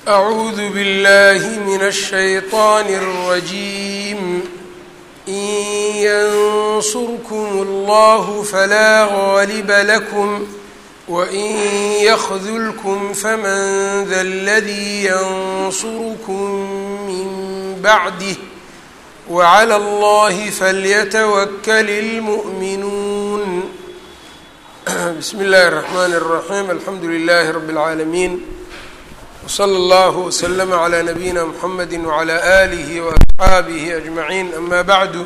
أعوذ بالله من الشيطان الرجيم إن ينصركم الله فلا غالب لكم وإن يخذلكم فمن ذا الذي ينصركم من بعده وعلى الله فليتوكل المؤمنون بسم الله الرحمن الرحيم الحمد لله رب العالمين وصلى الله وسلم على نبيina mحamedi وعlى آlihi وأصxaabihi أجمaعين أma bعdu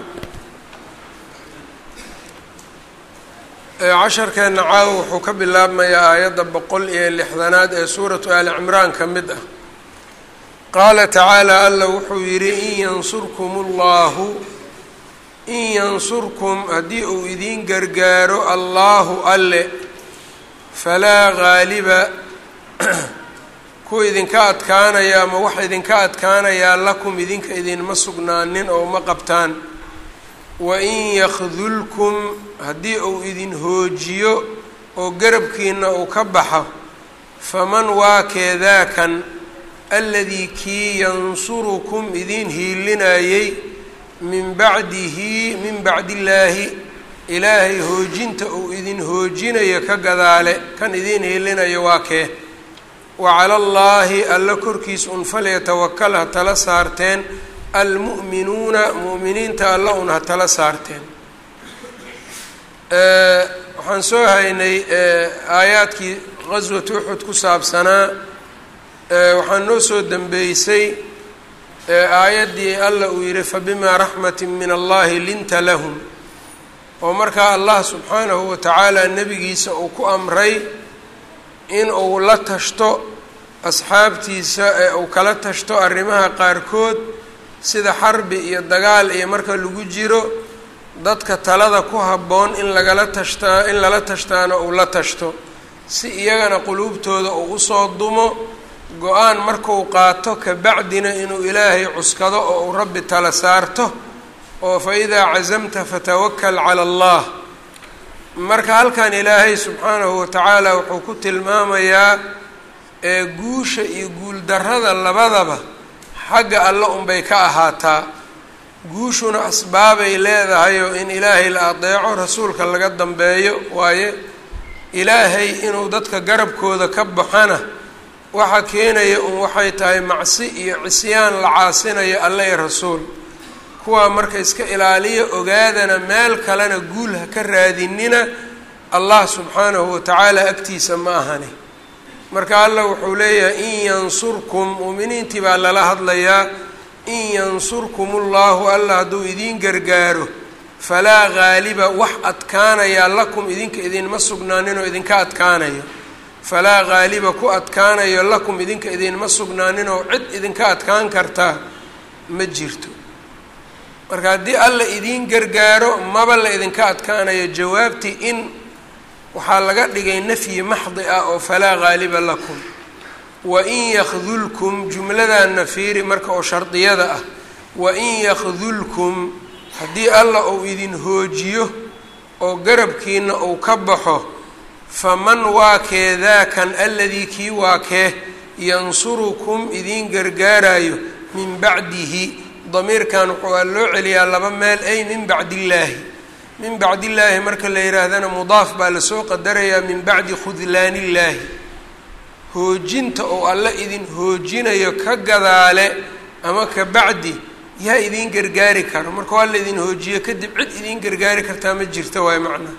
casharkeena caawa wuxuu ka bilaabmayaa aayadda boqol iyo lixdanaad ee suuraةu ali cimraan ka mid ah qaala tacaalى alla wuxuu yidhi in yansurkum اllahu in yansurkum haddii uu idin gargaaro allahu alle falaa gaaliba kuwa idinka adkaanaya ama waxa idinka adkaanayaa lakum idinka idinma sugnaanin oo ma qabtaan wain yakdulkum haddii uu idin hoojiyo oo garabkiina uu ka baxo faman waa keedaakan aladii kii yansurukum idin hiilinayey min bacdihi min bacdi illaahi ilaahay hoojinta uu idin hoojinayo ka gadaale kan idin hiilinayo waa kee wacala allaahi alla korkiis un falyatawakal ha tala saarteen almu'minuuna mu'miniinta alla un ha tala saarteen waxaan soo haynay aayaadkii qaswatu uxud ku saabsanaa waxaan noo soo dembeysay aayaddii alla uu yihi fabimaa raxmati min allahi linta lahum oo markaa allah subxaanahu wa tacaala nebigiisa uu ku amray in uu la tashto asxaabtiisa ee uu kala tashto arrimaha qaarkood sida xarbi iyo dagaal iyo marka lagu jiro dadka talada ku habboon in lagala tashtaa in lala tashtaana uu la tashto si iyagana quluubtooda uu usoo dumo go-aan markuu qaato kabacdina inuu ilaahay cuskado oo uu rabbi tala saarto oo fa idaa casamta fatawakal cala allah marka halkan ilaahay subxaanahu watacaala wuxuu ku tilmaamayaa ee guusha iyo guuldarrada labadaba xagga alle unbay ka ahaataa guushuna asbaabay leedahayoo in ilaahay la adeeco rasuulka laga dambeeyo waaye ilaahay inuu dadka garabkooda ka baxana waxa keenaya un waxay tahay macsi iyo cisyaan la caasinayo alle iyo rasuul kuwaa marka iska ilaaliya ogaadana meel kalena guul ha ka raadinina allah subxaanahu watacaala agtiisa ma ahani marka allah wuxuu leeyahay in yansurkum mu'miniintii baa lala hadlayaa in yansurkum ullahu allah hadduu idiin gargaaro falaa gaaliba wax adkaanayaa lakum idinka idinma sugnaaninoo idinka adkaanayo falaa gaaliba ku adkaanayo lakum idinka idinma sugnaaninoo cid idinka adkaan kartaa ma jirto marka haddii alla idiin gargaaro maba la idinka adkaanayo jawaabtii in waxaa laga dhigay nafyi maxdi ah oo falaa gaaliba lakum wain yakdulkum jumladana fiiri marka oo shardiyada ah wain yakdulkum haddii alla uu idin hoojiyo oo garabkiina uu ka baxo faman waa kee daakan aladii kii waa kee yansurukum idiin gargaarayo min bacdihi damiirkan wuxuu loo celiyaa laba meel ay min bacdi illaahi min bacdi illaahi marka la yihaahdana mudaaf baa lasoo qadarayaa min bacdi khudlaan illaahi hoojinta oo alle idin hoojinayo ka gadaale ama ka bacdi yaa idiin gargaari karo marka waa la idin hoojiyo kadib cid idiin gargaari kartaa ma jirta waay macnaa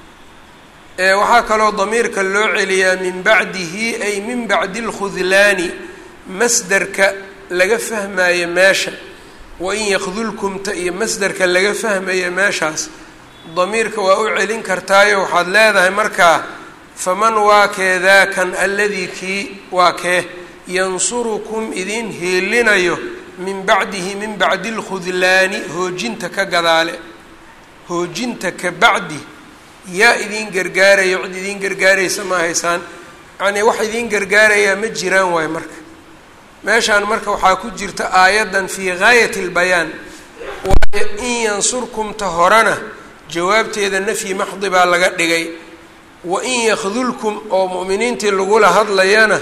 waxaa kaloo damiirka loo celiyaa min bacdihi ay min bacdi alkhudlaani masderka laga fahmayo meesha wain yakdulkumta iyo masderka laga fahmaya meeshaas damiirka waa u celin kartaayo waxaad leedahay markaa faman waa kee daakan alladii kii waa kee yansurukum idin hiilinayo min bacdihi min bacdi alkhudlaani hoojinta ka gadaale hoojinta ka bacdi yaa idiin gargaarayo cid idiin gargaaraysa ma haysaan yacnii wax idiin gargaarayaa ma jiraan waayo marka meeshaan marka waxaa ku jirta aayaddan fii gaayati lbayaan waayo in yansurkumta horena jawaabteeda nafyi maxdi baa laga dhigay wain yakdulkum oo mu'miniintii lagula hadlayana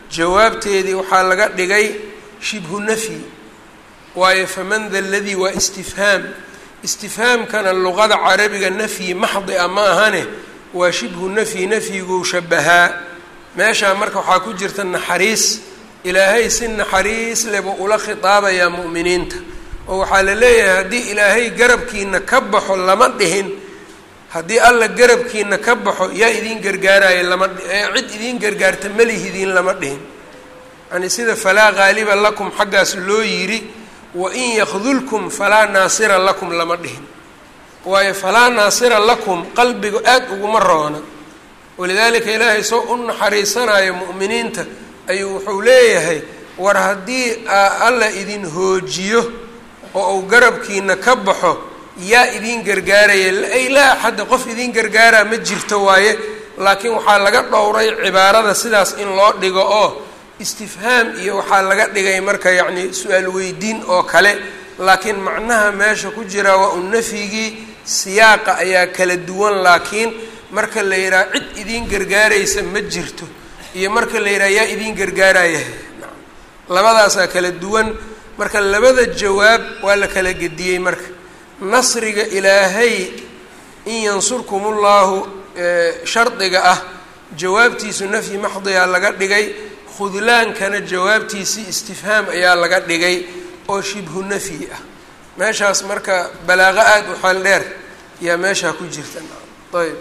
jawaabteedii waxaa laga dhigay shibhu nafyi waayo faman da ladii waa istifhaam istifhaamkana luqada carabiga nafyi maxdi a ma ahane waa shibhu nafyi nafyiguu shabahaa meeshaa marka waxaa ku jirta naxariis ilaahay si naxariis leba ula khitaabayaa mu'miniinta oo waxaa la leeyahay haddii ilaahay garabkiina ka baxo lama dhihin haddii alla garabkiina ka baxo yaa idiin gargaaraya lama cid idiin gargaarta malihidiin lama dhihin yani sida falaa qaaliba lakum xaggaas loo yidhi wain yakdulkum falaa naasira lakum lama dhihin waayo falaa naasira lakum qalbigu aad uguma roona walidaalika ilaahay soo u naxariisanayo mu'miniinta ayuu wuxuu leeyahay war haddii alla idin hoojiyo oo uu garabkiina ka baxo yaa idiin gargaaraya ay laa axadda qof idiin gargaaraa ma jirto waaye laakiin waxaa laga dhowray cibaarada sidaas in loo dhigo oo istifhaam iyo waxaa laga dhigay marka yacni su-aal weydiin oo kale laakiin macnaha meesha ku jira waa un nafyigii siyaaqa ayaa kala duwan laakiin marka la yidhaha cid idiin gargaaraysa ma jirto iyo marka la yidhaha yaa idiin gargaaraya labadaasaa kala duwan marka labada jawaab waa la kala gediyey marka nasriga ilaahay in yansurkum ullahu shardiga ah jawaabtiisu nafyi maxdiyaa laga dhigay khudlaankana jawaabtiisii istifhaam ayaa laga dhigay oo shibhu nafyi ah meeshaas marka balaaqo aada u xeel dheer yaa meeshaa ku jirta ayb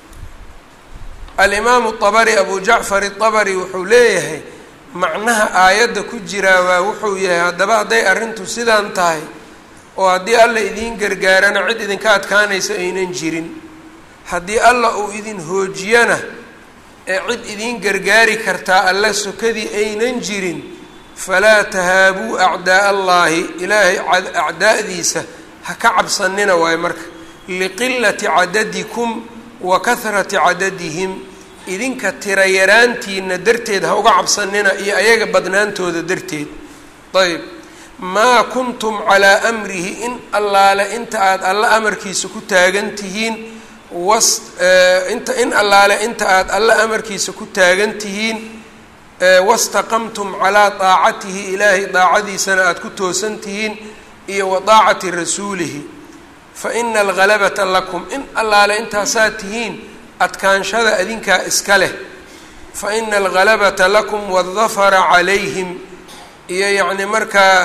alimaamu abari abu jacfar abari wuxuu leeyahay macnaha aayadda ku jiraa waa wuxuu yahay haddaba hadday arrintu sidaan tahay oo haddii alla idiin gargaarana cid idinka adkaanaysa aynan jirin haddii alla uu idin hoojiyana ee cid idiin gargaari kartaa alla sokadii aynan jirin falaa tahaabuu acdaa allaahi ilaahay acdaa'diisa ha ka cabsanina waayo marka liqilati cadadikum wa kahrati cadadihim idinka tira yaraantiina darteed ha uga cabsanina iyo ayaga badnaantooda darteed ayb maa kuntum calaa amrihi in allaale inta aada alla amarkiisa ku taagan tihiin was inta in allaale inta aada alla amarkiisa ku taagan tihiin wastaqamtum calaa daacatihi ilaahay daacadiisana aada ku toosan tihiin iyo wa daacati rasuulihi fa ina alghalabata lakum in allaale intaasaa tihiin adkaanshada adinkaa iska leh fa ina alghalabata lakum waaldafara calayhim iyo yacni markaa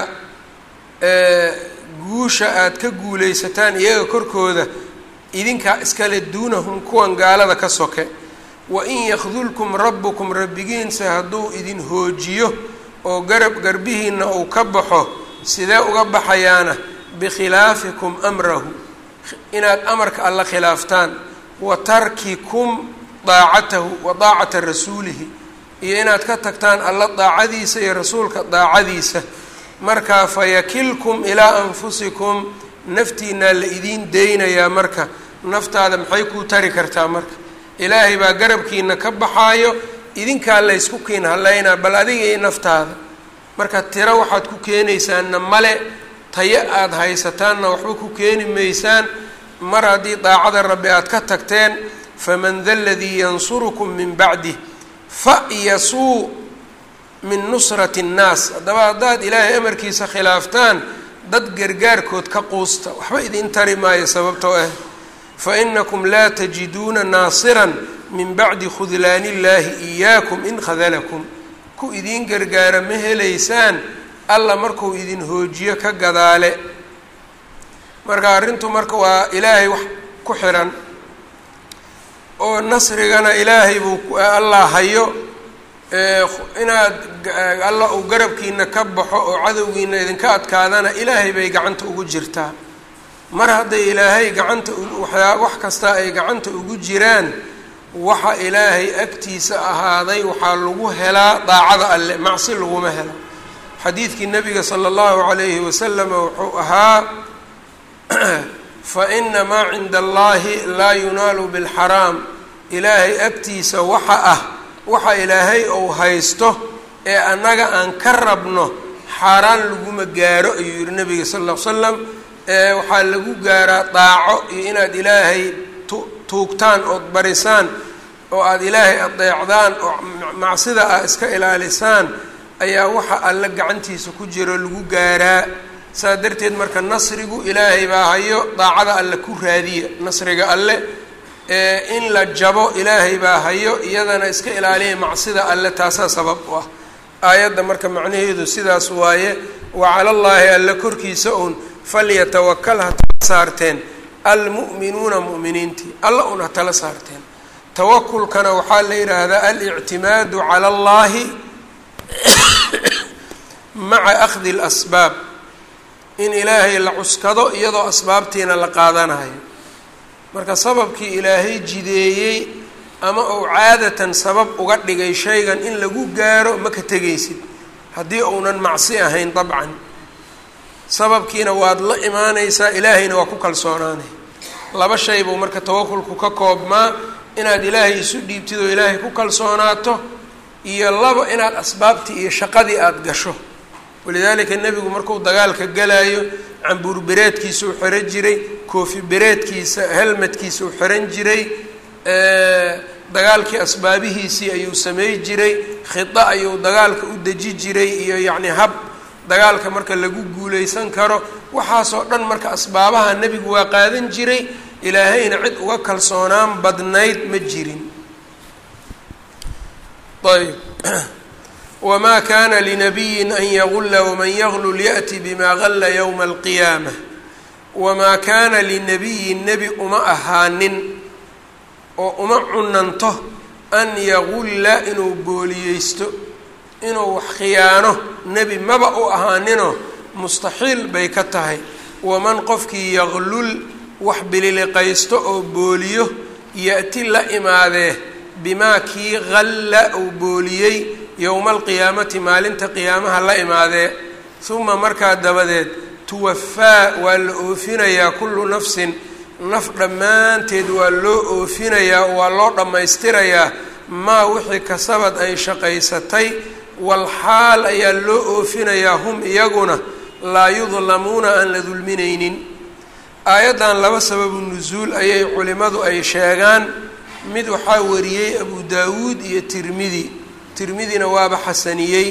guusha aada ka guulaysataan iyaga korkooda idinkaa iskale duunahum kuwan gaalada ka soke wa in yakdulkum rabbukum rabbigiinse hadduu idin hoojiyo oo garab garbihiina uu ka baxo sidee uga baxayaana bikhilaafikum amrahu inaad amarka alla khilaaftaan wa tarkikum daacatahu wa daacata rasuulihi iyo inaad ka tagtaan alla daacadiisa iyo rasuulka daacadiisa markaa fayakilkum ilaa anfusikum naftiinaa la idiin deynayaa marka naftaada maxay kuu tari kartaa marka ilaahay baa garabkiina ka baxaayo idinkaa laysku kiin halaynaa bal adiga iyo naftaada marka tiro waxaad ku keenaysaanna male tayo aada haysataanna waxba ku keeni maysaan mar haddii daacada rabbi aada ka tagteen faman da ladii yansurukum min bacdih fa-yasuu min nusrati nnaas haddaba haddaad ilaahay amarkiisa khilaaftaan dad gargaarkood ka quusta waxba idin tari maayo sababtoo ah fa inakum laa tajiduuna naasiran min bacdi khudlaani illaahi iyaakum in khadalakum ku idiin gargaara ma helaysaan alla markuu idin hoojiyo ka gadaale marka arrintu marka waa ilaahay wax ku xiran oo nasrigana ilaahay buu allah hayo inaad alla uu garabkiina ka baxo oo cadowgiina idinka adkaadana ilaahay bay gacanta ugu jirtaa mar hadday ilaahay gacanta waxyaa wax kasta ay gacanta ugu jiraan waxa ilaahay agtiisa ahaaday waxaa lagu helaa daacada alle macsi laguma helo xadiidkii nabiga sala allahu calayhi wasalama wuxuu ahaa fa ina maa cinda allahi laa yunaalu bilxaraam ilaahay agtiisa waxa ah waxa ilaahay ou haysto ee annaga aan ka rabno xaaraan laguma gaaro ayuu yihi nabiga sal ll ly slam ee waxaa lagu gaaraa daaco iyo inaad ilaahay tu tuugtaan ood barisaan oo aada ilaahay adeecdaan oo macsida ah iska ilaalisaan ayaa waxa alle gacantiisa ku jiro lagu gaaraa saa darteed marka nasrigu ilaahay baa hayo daacada alle ku raadiya nasriga alle in la jabo ilaahay baa hayo iyadana iska ilaaliya macsida alle taasaa sabab u ah aayadda marka macnaheedu sidaas waaye wa cala llaahi alle korkiisa uun falyatawakal ha tala saarteen almu'minuuna mu'miniintii alla un ha tala saarteen tawakulkana waxaa la yidhaahdaa alictimaadu cala allahi maca akhdi اlasbaab in ilaahay la cuskado iyadoo asbaabtiina la qaadanayo marka sababkii ilaahay jideeyey ama uu caadatan sabab uga dhigay shaygan in lagu gaaro ma ka tegaysid haddii uunan macsi ahayn dabcan sababkiina waad la imaanaysaa ilaahayna waa ku kalsoonaanay laba shay buu marka tawakulku ka koobmaa inaad ilaahay isu dhiibtid oo ilaahay ku kalsoonaato iyo labo inaad asbaabtii iyo shaqadii aada gasho walidaalika nebigu markuu dagaalka galaayo cambuur bereedkiisa u xiran jiray koofi bereedkiisa helmadkiisa u xiran jiray dagaalkii asbaabihiisii ayuu samey jiray khida ayuu dagaalka u deji jiray iyo yacni hab dagaalka marka lagu guuleysan karo waxaasoo dhan marka asbaabaha nebigu waa qaadan jiray ilaahayna cid uga kalsoonaan badnayd ma jirin ayb wma kana linabiyi an yagula wman yaglul yaأti bima galla ywma alqiyaamة wamaa kaana linabiyin nebi uma ahaanin oo uma cunanto an yagulla inuu booliyeysto inuu wax khiyaano nebi maba u ahaaninoo mustaxiil bay ka tahay waman qofkii yaglul wax bililiqaysto oo booliyo ya-ti la imaadee bimaa kii galla uu booliyey yowma alqiyaamati maalinta qiyaamaha la imaadee uma markaa dabadeed tuwafaa waa la oofinayaa kullu nafsin naf dhammaanteed waa loo oofinayaa oo waa loo dhammaystirayaa maa wixii kasabad ay shaqaysatay walxaal ayaa loo oofinayaa hum iyaguna laa yudlamuuna aan la dulminaynin aayaddan laba sababu nusuul ayay culimmadu ay sheegaan mid waxaa wariyey abu daawuud iyo tirmidi tirmidina waaba xasaniyey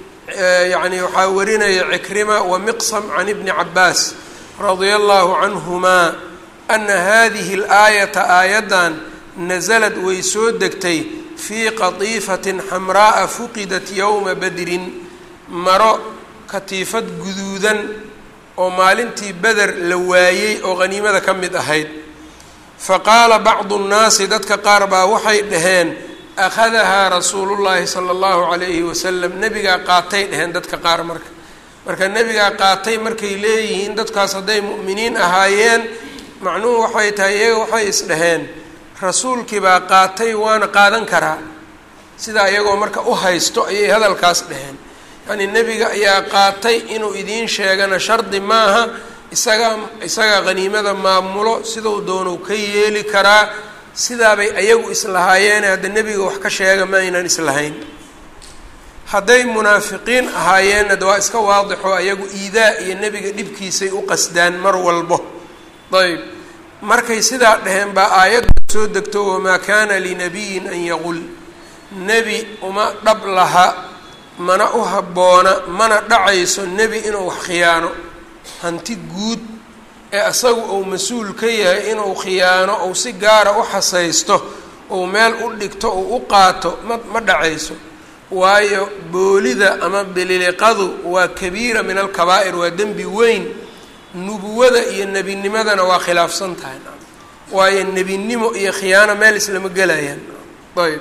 yacni waxaa warinaya cikrima wa miqsam can ibni cabaas radia allahu canhumaa ana hadihi alaayata aayaddan nasalad way soo degtay fii qatiifatin xamraa'a fuqidat yowma badrin maro katiifad guduudan oo maalintii beder la waayey oo qhaniimada ka mid ahayd fa qaala bacdu nnaasi dadka qaar baa waxay dhaheen akhadahaa rasuulullaahi sala allahu calayhi wasalam nebigaa qaatay dheheen dadka qaar marka marka nebigaa qaatay markay leeyihiin dadkaas hadday mu'miniin ahaayeen macnuhu waxay tahay iyaga waxay isdhaheen rasuulkii baa qaatay waana qaadan karaa sidaa iyagoo marka u haysto ayay hadalkaas dheheen yacnii nebiga ayaa qaatay inuu idiin sheegana shardi maaha isagaa isagaa qhaniimada maamulo siduu doonuu ka yeeli karaa sidaabay ayagu islahaayeene hadda nebiga wax ka sheega ma aynan islahayn hadday munaafiqiin ahaayeenna de waa iska waadixo ayagu iidaa iyo nebiga dhibkiisay u qasdaan mar walbo ayb markay sidaa dheheen baa aayadda soo degto wamaa kaana linabiyin an yaqul nebi uma dhab laha mana u habboona mana dhacayso nebi inuu wax khiyaano hanti guud ee asagu uu mas-uul ka yahay inuu khiyaano ou si gaara u xasaysto ou meel u dhigto ou u qaato ma ma dhacayso waayo boolida ama bililiqadu waa kabiira min alkabaa'ir waa dembi weyn nubuwada iyo nebinimadana waa khilaafsan tahay waayo nebinimo iyo khiyaano meel islama gelayaan ayb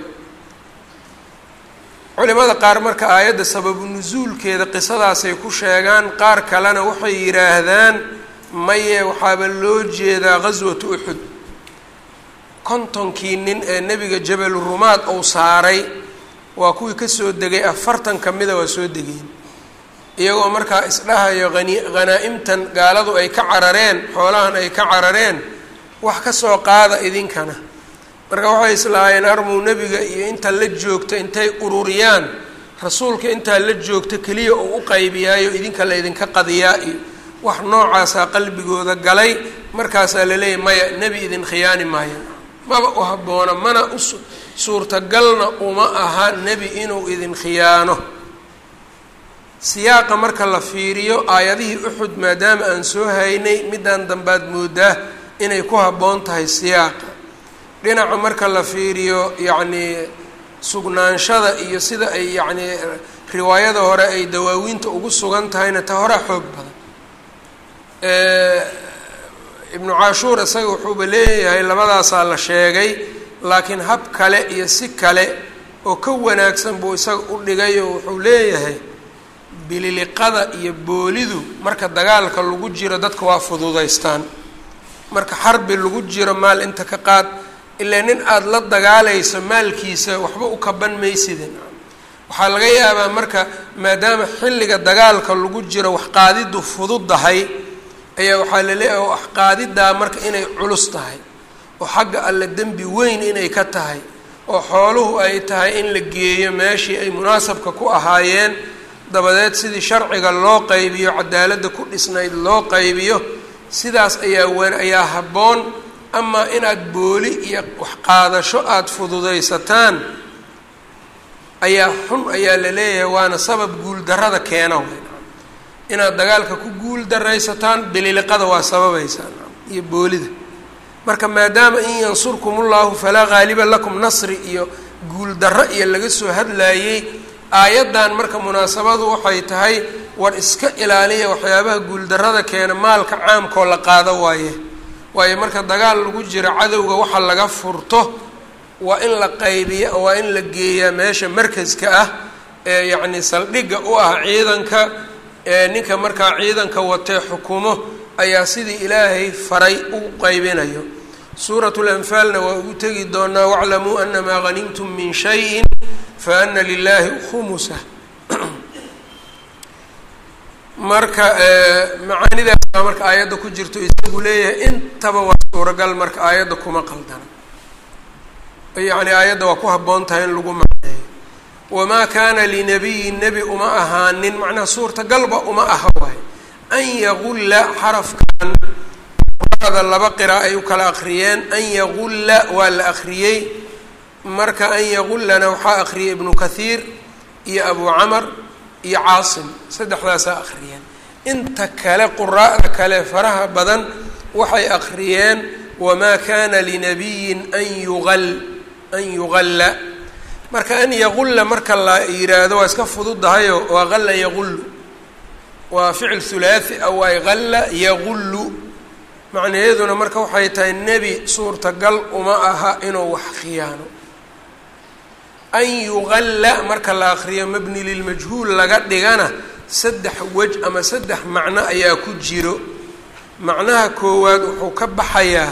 culimada qaar marka aayadda sababu nusuulkeeda qisadaasay ku sheegaan qaar kalena waxay yidhaahdaan maye waxaaba loo jeedaa ghaswatu uxud kontonkii nin ee nebiga jabalu rumaad uu saaray waa kuwii kasoo degay afartan ka mida waa soo degeen iyagoo markaa isdhahayo hani hanaa-imtan gaaladu ay ka carareen xoolahan ay ka carareen wax ka soo qaada idinkana marka waxay islahaayeen armuu nebiga iyo inta la joogta intay ururiyaan rasuulka intaa la joogta keliya uu u qaybiyaayo idinka la ydinka qadiyaa iyo wax noocaasaa qalbigooda galay markaasaa laleeyahy maya nebi idin khiyaani maayo maba u habboona mana us suurtagalna uma aha nebi inuu idin khiyaano siyaaqa marka la fiiriyo aayadihii uxud maadaama aan soo haynay midaan dambaad moodaa inay ku habboon tahay siyaaqa dhinaca marka la fiiriyo yacnii sugnaanshada iyo sida ay yacnii riwaayada hore ay dawaawiinta ugu sugan tahayna ta horaa xoog badan ibnu caashuur isaga wuxuuba leeyahay labadaasaa la sheegay laakiin hab kale iyo si kale oo ka wanaagsan buu isaga u dhigay oo wuxuu leeyahay bililiqada iyo boolidu marka dagaalka lagu jiro dadka waa fududaystaan marka xarbi lagu jiro maal inta ka qaad ilaa nin aada la dagaalayso maalkiisa waxba u kaban maysida waxaa laga yaabaa marka maadaama xilliga dagaalka lagu jiro wax qaadidu fududdahay ayaa waxaa laleeyahay wax qaadidaa marka inay culus tahay oo xagga alle dembi weyn inay ka tahay oo xooluhu ay tahay in la geeyo meeshii ay munaasabka ku ahaayeen dabadeed sidii sharciga loo qaybiyo cadaaladda ku dhisnayd loo qaybiyo sidaas ayaa wan ayaa habboon amaa inaad booli iyo waxqaadasho aada fududaysataan ayaa xun ayaa la leeyahay waana sabab guuldarrada keena inaad dagaalka ku guul daraysataan bililiqada waa sababaysaan iyo boolida marka maadaama in yansurkum ullahu falaa ghaaliba lakum nasri iyo guuldarro iyo laga soo hadlaayey aayaddan marka munaasabadu waxay tahay war iska ilaaliya waxyaabaha guuldarrada keena maalka caamkoo la qaado waaye waayo marka dagaal lagu jiro cadowga waxa laga furto waa in la qaybiya waa in la geeyaa meesha markaska ah ee yacni saldhigga u ah ciidanka ee ninka markaa ciidanka watee xukumo ayaa sidii ilaahay faray u qaybinayo suuratu lanfaalna waa ugu tegi doonaa waclamuu anamaa hanimtum min shayin faana lilaahi khumusa marka macaanidaas baa marka aayadda ku jirto isagu leeyahay intaba waa suuragal marka aayadda kuma qaldana yacni aayadda waa ku habboon tahay in lagu macneeyo wamaa kaana linabiyin nebi uma ahaanin macnaha suurtagalba uma aha waay an yagulla xarafkan qurada laba qira ay u kala akriyeen an yagulla waa la akriyey marka an yagullana waxaa akriyay ibnu kathiir iyo abu camar iyo caasim saddexdaasaa akhriyeen inta kale quraa'da kale faraha badan waxay akhriyeen wamaa kana linabiyin an yugal an yugalla marka an yagulla marka la yiraahdo waa iska fududahayo waa galla yagullu waa ficil hulaathi a waay galla yagullu macnaheeduna marka waxay tahay nebi suurtagal uma aha inuu wax khiyaano an yugalla marka la akriyo mabni lilmajhuul laga dhigana saddex wej ama saddex macno ayaa ku jiro macnaha koowaad wuxuu ka baxayaa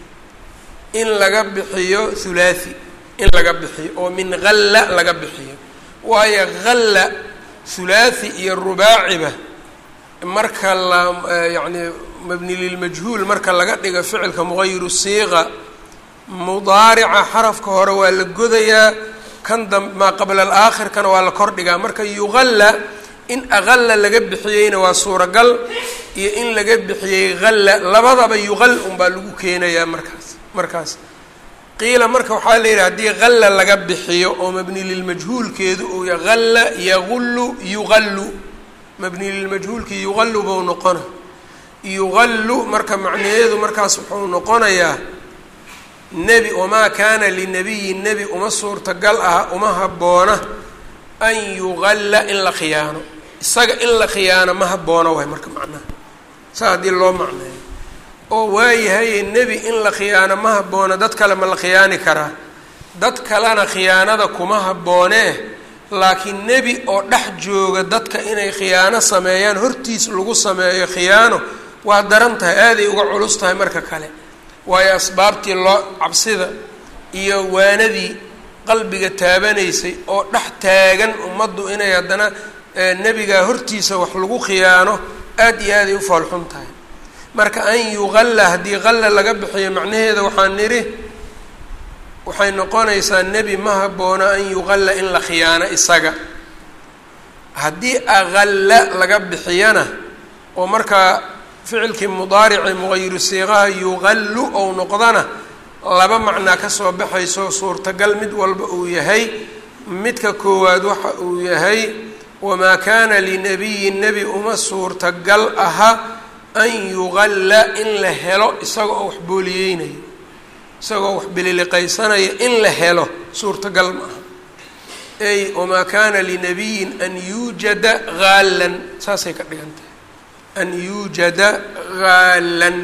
in laga bixiyo hulaathi in laga bixiyo oo min halla laga bixiyo waayo halla hulaathi iyo rubaaciba marka la yacni mabni lilmajhuul marka laga dhigo ficilka mugayiru siiqa mudaarica xarafka hore waa la godayaa kan dam maa qabla alaakhirkana waa la kordhigaa marka yugalla in aqalla laga bixiyeyna waa suuragal iyo in laga bixiyey halla labadaba yuqal unbaa lagu keenayaa markaas markaas qiila marka waxaa la yidhi haddii halla laga bixiyo oo mabni lilmajhuulkeedu uu ya halla yagullu yuqallu mabni lilmajhuulki yuqallu buu noqona yuqallu marka macnaheedu markaas wuxuu noqonayaa nebi wamaa kaana linabiyin nebi uma suurtagal ah uma habboona an yugalla in la khiyaano isaga in la khiyaano ma habboona waay marka macnaha saa haddii loo macneeyo oo waayahaye nebi in la khiyaano ma habboona dad kale ma la khiyaani karaa dad kalena khiyaanada kuma habboonee laakiin nebi oo dhex jooga dadka inay khiyaano sameeyaan hortiis lagu sameeyo khiyaano waa daran tahay aaday uga culus tahay marka kale waayo asbaabtii loo cabsida iyo waanadii qalbiga taabanaysay oo dhex taagan ummaddu inay haddana nebigaa hortiisa wax lagu khiyaano aada iyo aaday u foolxun tahay marka an yugalla haddii qalla laga bixiyo macnaheeda waxaan nidhi waxay noqonaysaa nebi ma habboona an yugalla in la khiyaano isaga haddii aqalla laga bixiyana oo markaa ficilkii mudaarici muqayiru siiqaha yuqallu ou noqdana laba macnaa kasoo baxayso suurtagal mid walba uu yahay midka koowaad waxa uu yahay wamaa kaana linabiyin nebi uma suurtagal aha an yugalla in la helo isagoo oo wax booliyeynayo isagoo wax bililiqaysanaya in la helo suurtagal ma aha ey wamaa kaana linabiyin an yuujada haalan saasay ka dhigan tahay an yuujada haalan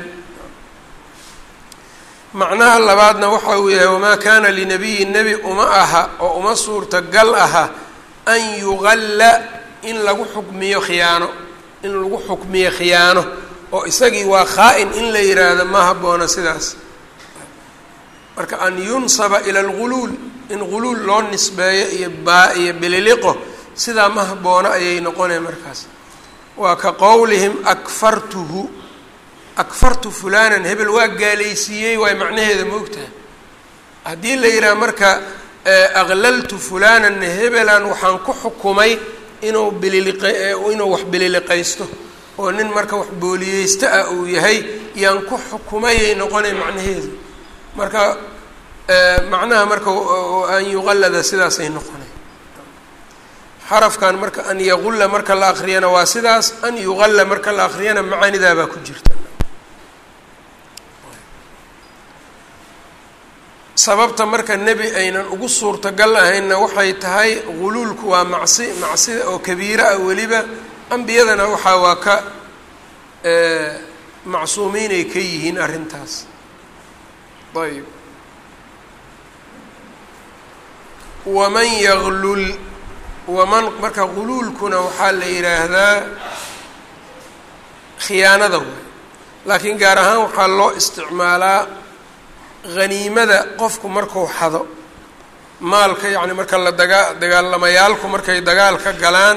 macnaha labaadna waxa uu yahay wamaa kaana linabiyin nebi uma aha oo uma suurtagal aha an yugalla in lagu xukmiyo khiyaano in lagu xukmiyo khiyaano oo isagii waa khaa-in in la yiraahdo ma habboona sidaas marka an yunsaba ila alguluul in guluul loo nisbeeyo iyo baa iyo bililiqo sidaa ma habboona ayay noqonaya markaas waa ka qowlihim akfartuhu akfartu fulanan hebel waa gaalaysiiyey waay macnaheeda ma ogtahay haddii la yidhaha marka aqlaltu fulanan hebelan waxaan ku xukumay inuu bililiq inuu wax bililiqaysto oo nin marka wax booliyeysto ah uu yahay yaan ku xukumayay noqonay macnaheedu marka macnaha marka an yuqallada sidaasay noqonay xarafkan marka an yaqulla marka la akriyana waa sidaas an yuqalla marka la akriyana macaanidaabaa ku jirta sababta marka nebi aynan ugu suurtagal ahaynna waxay tahay guluulku waa macsi macsida oo kabiira ah weliba ambiyadana waxaa waa ka macsuumiinay ka yihiin arrintaas ayb waman yaglul waman marka guluulkuna waxaa la yidhaahdaa khiyaanada waay laakiin gaar ahaan waxaa loo isticmaalaa haniimada qofku marku xado maalka yacni marka la dagaa dagaalamayaalku markay dagaal ka galaan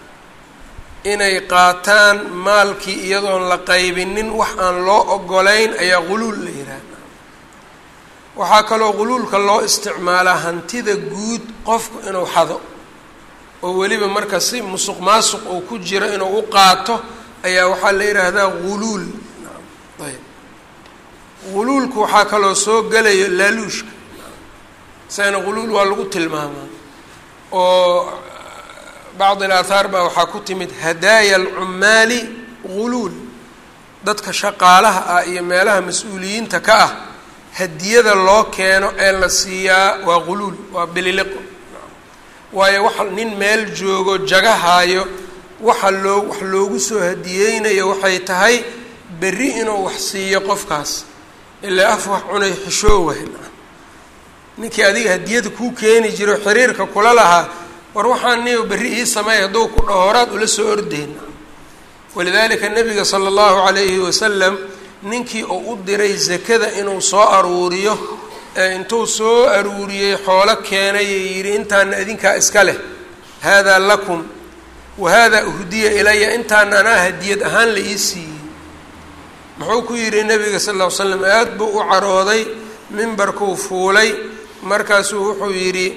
inay qaataan maalkii iyadoon la qaybinin wax aan loo ogolayn ayaa guluul la yidhaahda waxaa kaloo guluulka loo isticmaalaa hantida guud qofku inuu xado oo weliba marka si musuq maasuq uu ku jiro inuu u qaato ayaa waxaa la yidhaahdaa guluul ayb guluulku waxaa kaloo soo gelayo laaluushka isagana guluul waa lagu tilmaamaa oo bacd ilaathaar baa waxaa ku timid hadaaya alcummaali guluul dadka shaqaalaha ah iyo meelaha mas-uuliyiinta ka ah hadiyada loo keeno ee la siiyaa waa guluul waa bililiqo waayo waxa nin meel joogo jagahaayo waxa loo wax loogu soo hadiyeynayo waxay tahay berri inuu wax siiyo qofkaas ilaa af wax cunay xishoowahy ninkii adiga hadiyada kuu keeni jiro xiriirka kula lahaa war waxaan niyo berri ii sameey hadduu ku dhaho horaad ula soo ordeyn walidaalika nabiga sala allahu calayhi wasalam ninkii uu u diray zakada inuu soo aruuriyo ee intuu soo aruuriyey xoolo keenay ee yidhi intaana idinkaa iska leh haadaa lakum wa haadaa uhdiya ilaya intaana anaa hadiyad ahaan la ii siiyey muxuu ku yidhi nabiga sal ll ly slam aada buu u carooday mimbarkuu fuulay markaasuu wuxuu yidhi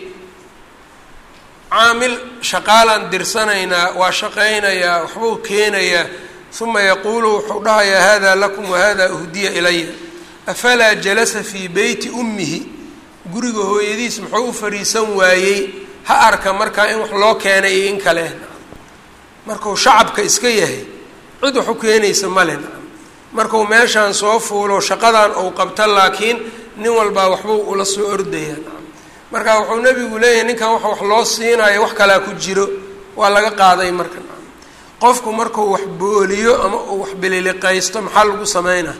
caamil shaqaalaan dirsanaynaa waa shaqaynayaa waxbuu keenayaa uma yaquulu wuxuu dhahayaa hada lakum wahada uhdiya ilaya afalaa jalasa fii beyti ummihi guriga hooyadiis muxuu u fariisan waayey ha arka markaa in wax loo keenay iyo in kale markuu shacabka iska yahay cid wax u keenaysa male markuu meeshaan soo fuulo shaqadan uu qabto laakiin nin walbaa waxbuu ula soo ordaya marka wuxuu nebigu leeyahay ninkan wax wax loo siinayo wax kalaa ku jiro waa laga qaaday marka qofku markuu wax booliyo ama uu wax bililiqaysto maxaa lagu sameynaa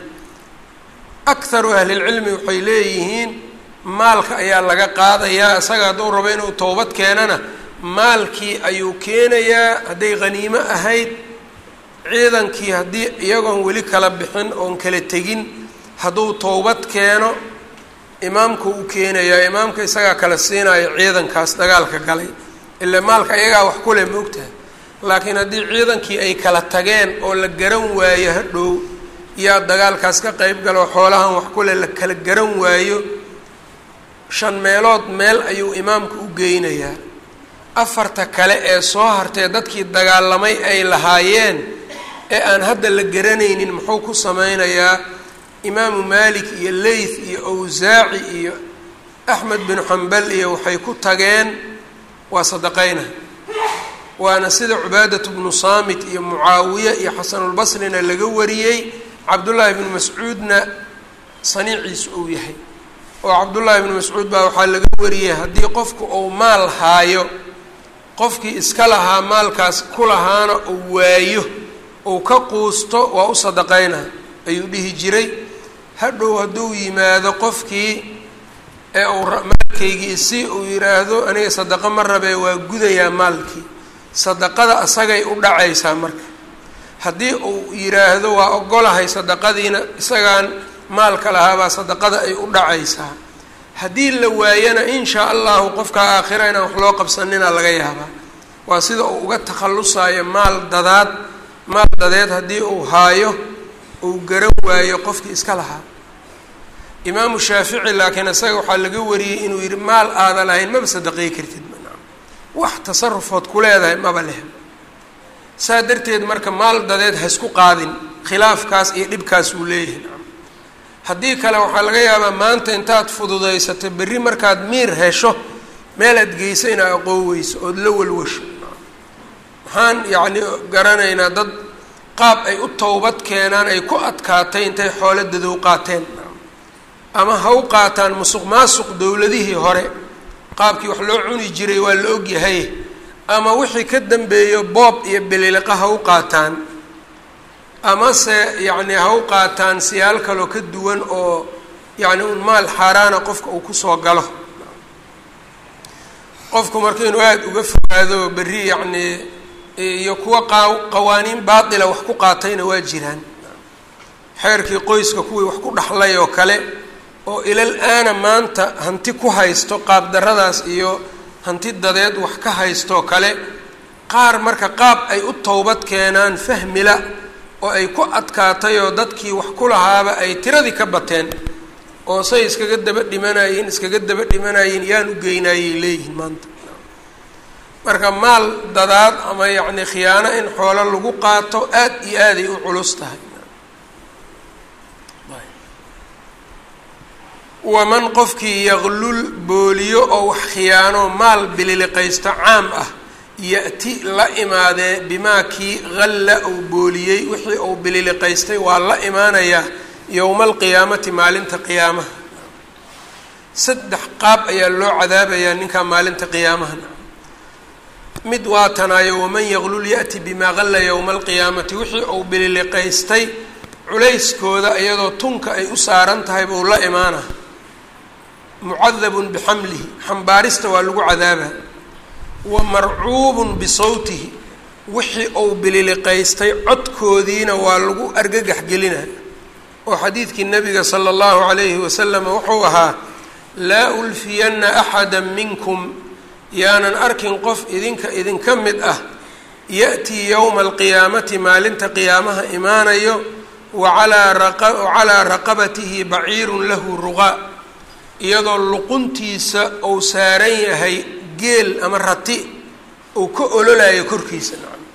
akharu ahlilcilmi waxay leeyihiin maalka ayaa laga qaadayaa isaga hadduu rabo inuu towbad keenana maalkii ayuu keenayaa hadday khaniimo ahayd ciidankii haddii iyagoon weli kala bixin oon kala tegin hadduu towbad keeno imaamku u keenayaa imaamka isagaa kala siinayo ciidankaas dagaalka galay ila maalka iyagaa wax ku leh maogtahay laakiin haddii ciidankii ay kala tageen oo la garan waayo hadhow yaa dagaalkaas ka qeyb galo xoolahan wax ku leh la kala garan waayo shan meelood meel ayuu imaamku u geynayaa afarta kale ee soo hartee dadkii dagaalamay ay lahaayeen ee aan hadda la garanaynin muxuu ku sameynayaa imaamu malik iyo leyth iyo awsaaci iyo axmed binu xambal iyo waxay ku tageen waa sadaqayna waana sida cubaadatu bnu saamit iyo mucaawiye iyo xasanulbasrina laga wariyey cabdullaahi bnu mascuudna saniiciisu uu yahay oo cabdullaahi bnu mascuud baa waxaa laga wariyey haddii qofku uu maal haayo qofkii iska lahaa maalkaas ku lahaana uu waayo uu ka quusto waa u sadaqayna ayuu dhihi jiray hadhow hadduu yimaado qofkii ee uu maalkaygii si uu yidhaahdo aniga sadaqo ma rabee waa gudayaa maalkii sadaqada asagay u dhacaysaa marka haddii uu yidhaahdo waa ogolahay sadaqadiina isagaan maalka lahaabaa sadaqada ay u dhacaysaa haddii la waayana in shaa allahu qofka aakhira inaan wax loo qabsanina laga yaabaa waa sida uu uga takhallusayo maal dadaad maal dadeed haddii uu haayo uu garan waayo qofkii iska lahaa imaamu shaafici laakiin isaga waxaa laga wariyey inuu yidhi maal aada lahayn maba sadaqey kartid wax tasarufood ku leedahay maba leh saa darteed marka maal dadeed ha isku qaadin khilaafkaas iyo dhibkaas uu leeyahay haddii kale waxaa laga yaabaa maanta intaad fududaysato berri markaad miir hesho meel aad geysa inaa aqooweyso ood la walwasho waxaan yacni garanaynaa dad qaab ay u towbad keenaan ay ku adkaatay intay xoolo dadow qaateen ama ha u qaataan musuq maasuq dowladihii hore qaabkii wax loo cuni jiray waa la ogyahay ama wixii ka dambeeyo boob iyo bililiqa ha u qaataan amase yacni ha u qaataan siyaal kaloo ka duwan oo yacni un maal xaaraana qofka uu kusoo galo qofku marka inuu aada uga fogaado berri yacnii iyo kuwa qa qawaaniin baatila wax ku qaatayna waa jiraan xeerkii qoyska kuwii wax ku dhaxlay oo kale oo ilal aana maanta hanti ku haysto qaabdarradaas iyo hanti dadeed wax ka haystoo kale qaar marka qaab ay u towbad keenaan fahmila oo ay ku adkaatay oo dadkii wax ku lahaaba ay tiradii ka bateen oo say iskaga daba dhimanayeen iskaga daba dhimanayeen yaan u geynaayay leeyihiin maanta marka maal dadaad ama yacni khiyaano in xoolo lagu qaato aad iyo aaday u culus tahay waman qofkii yaqlul booliyo oo wax khiyaano maal bililiqaysto caam ah ya-ti la imaadee bimaa kii halla uu booliyey wixii uu bililiqaystay waa la imaanayaa yowma alqiyaamati maalinta qiyaamaha saddex qaab ayaa loo cadaabayaa ninkaa maalinta qiyaamaha mid waa tanaayo waman yaqlul ya-ti bimaa halla yowma alqiyaamati wixii uu bililiqaystay culayskooda iyadoo tunka ay u saaran tahay buu la imaana mucadabun bixamlihi xambaarista waa lagu cadaabaa wa marcuubun bisawtihi wixii uu bililiqaystay codkoodiina waa lagu argagax gelina oo xadiidkii nabiga sala allahu calayhi wasalam wuxuu ahaa laa ulfiyanna axada minkum yaanan arkin qof idinka idinka mid ah ya-tii yowma alqiyaamati maalinta qiyaamaha imaanayo waalaa wacalaa raqabatihi baciirun lahu ruqaa iyadoo luquntiisa uu saaran yahay geel ama rati uu ka ololayo korkiisa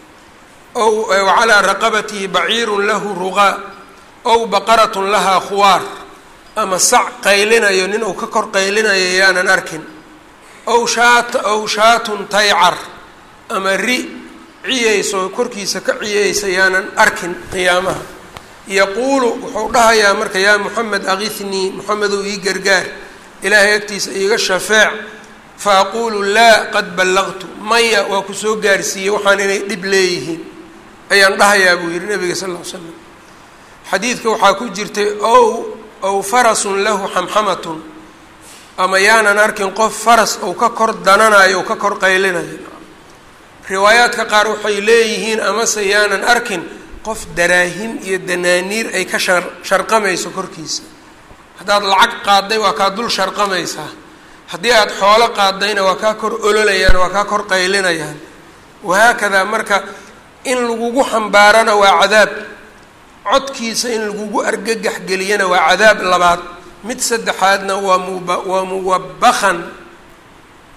ow wacalaa raqabatihi baciirun lahu ruqaa ow baqaratun lahaa khuwaar ama sac qaylinayo nin uu ka kor qaylinayo yaanan arkin ow shaat ow shaatun taycar ama ri ciyayso korkiisa ka ciyaysa yaanan arkin qiyaamaha yaquulu wuxuu dhahayaa marka yaa moxamed akithnii moxamedow ii gargaar ilaahay agtiisa iiga shafeec fa aquulu laa qad ballaqtu maya waa ku soo gaarsiiyey waxaan inay dhib leeyihiin ayaan dhahayaa buu yihi nabiga sal ll ly slam xadiidka waxaa ku jirtay ow ow farasun lahu xamxamatun ama yaanan arkin qof faras ou ka kor dananayo ou ka kor qaylinayo riwaayaadka qaar waxay leeyihiin amase yaanan arkin qof daraahim iyo danaaniir ay ka shar sharqamayso korkiisa haddaad lacag qaadday waa kaa dul sharqamaysaa haddii aada xoolo qaadayna waa kaa kor ololayaan waa kaa kor qaylinayaan wahaakadaa marka in lagugu xambaarana waa cadaab codkiisa in lagugu argagax geliyana waa cadaab labaad mid saddexaadna waa muba waa muwabakan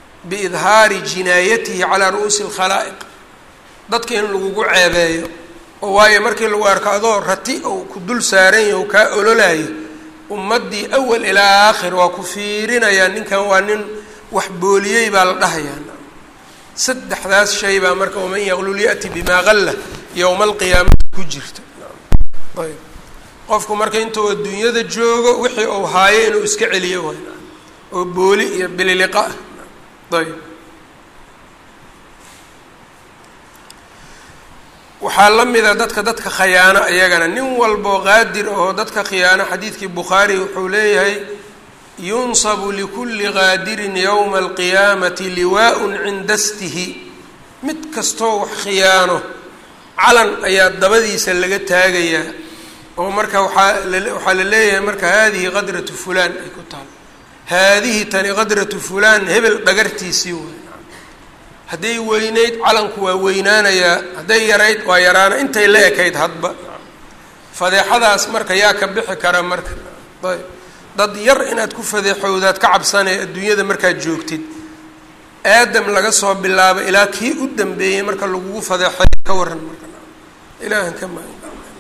biidhaari jinaayatihi calaa ru'uusi alkhalaa'iq dadka in lagugu ceebeeyo oo waayo markii lagu arko adoo rati ou ku dul saaran yahi o kaa ololayo ummaddii awal ilaa aakhir waa ku fiirinayaa ninkan waa nin wax booliyey baa la dhahayaa saddexdaas shay baa marka waman yaqlul ya'ti bimaa qalla yowma alqiyaamati ku jirta ayb qofku marka intuu adduunyada joogo wixii uu haayo inuu iska celiyo way oo booli iyo bililiqa ah ayb waxaa la mida dadka dadka khayaano iyagana nin walboo qaadir oo dadka khiyaano xadiidkii bukhaari wuxuu leeyahay yunsabu likulli qaadirin yowma alqiyaamati liwaa-un cinda stihi mid kastoo wax khiyaano calan ayaa dabadiisa laga taagayaa oo marka waxaa waxaa la leeyahay marka haadihi qadratu fulaan ay ku taal haadihi tani qadratu fulaan hebel dhagartiisii way hadday weynayd calanku waa weynaanayaa hadday yarayd waa yaraana intay la ekayd hadba fadeexadaas marka yaa ka bixi kara marka ayb dad yar inaad ku fadeexowdaad ka cabsanay adduunyada markaad joogtid aadam laga soo bilaabo ilaa kii u dambeeyey marka lagugu fadeexay ka waran marka ilaahan ka ma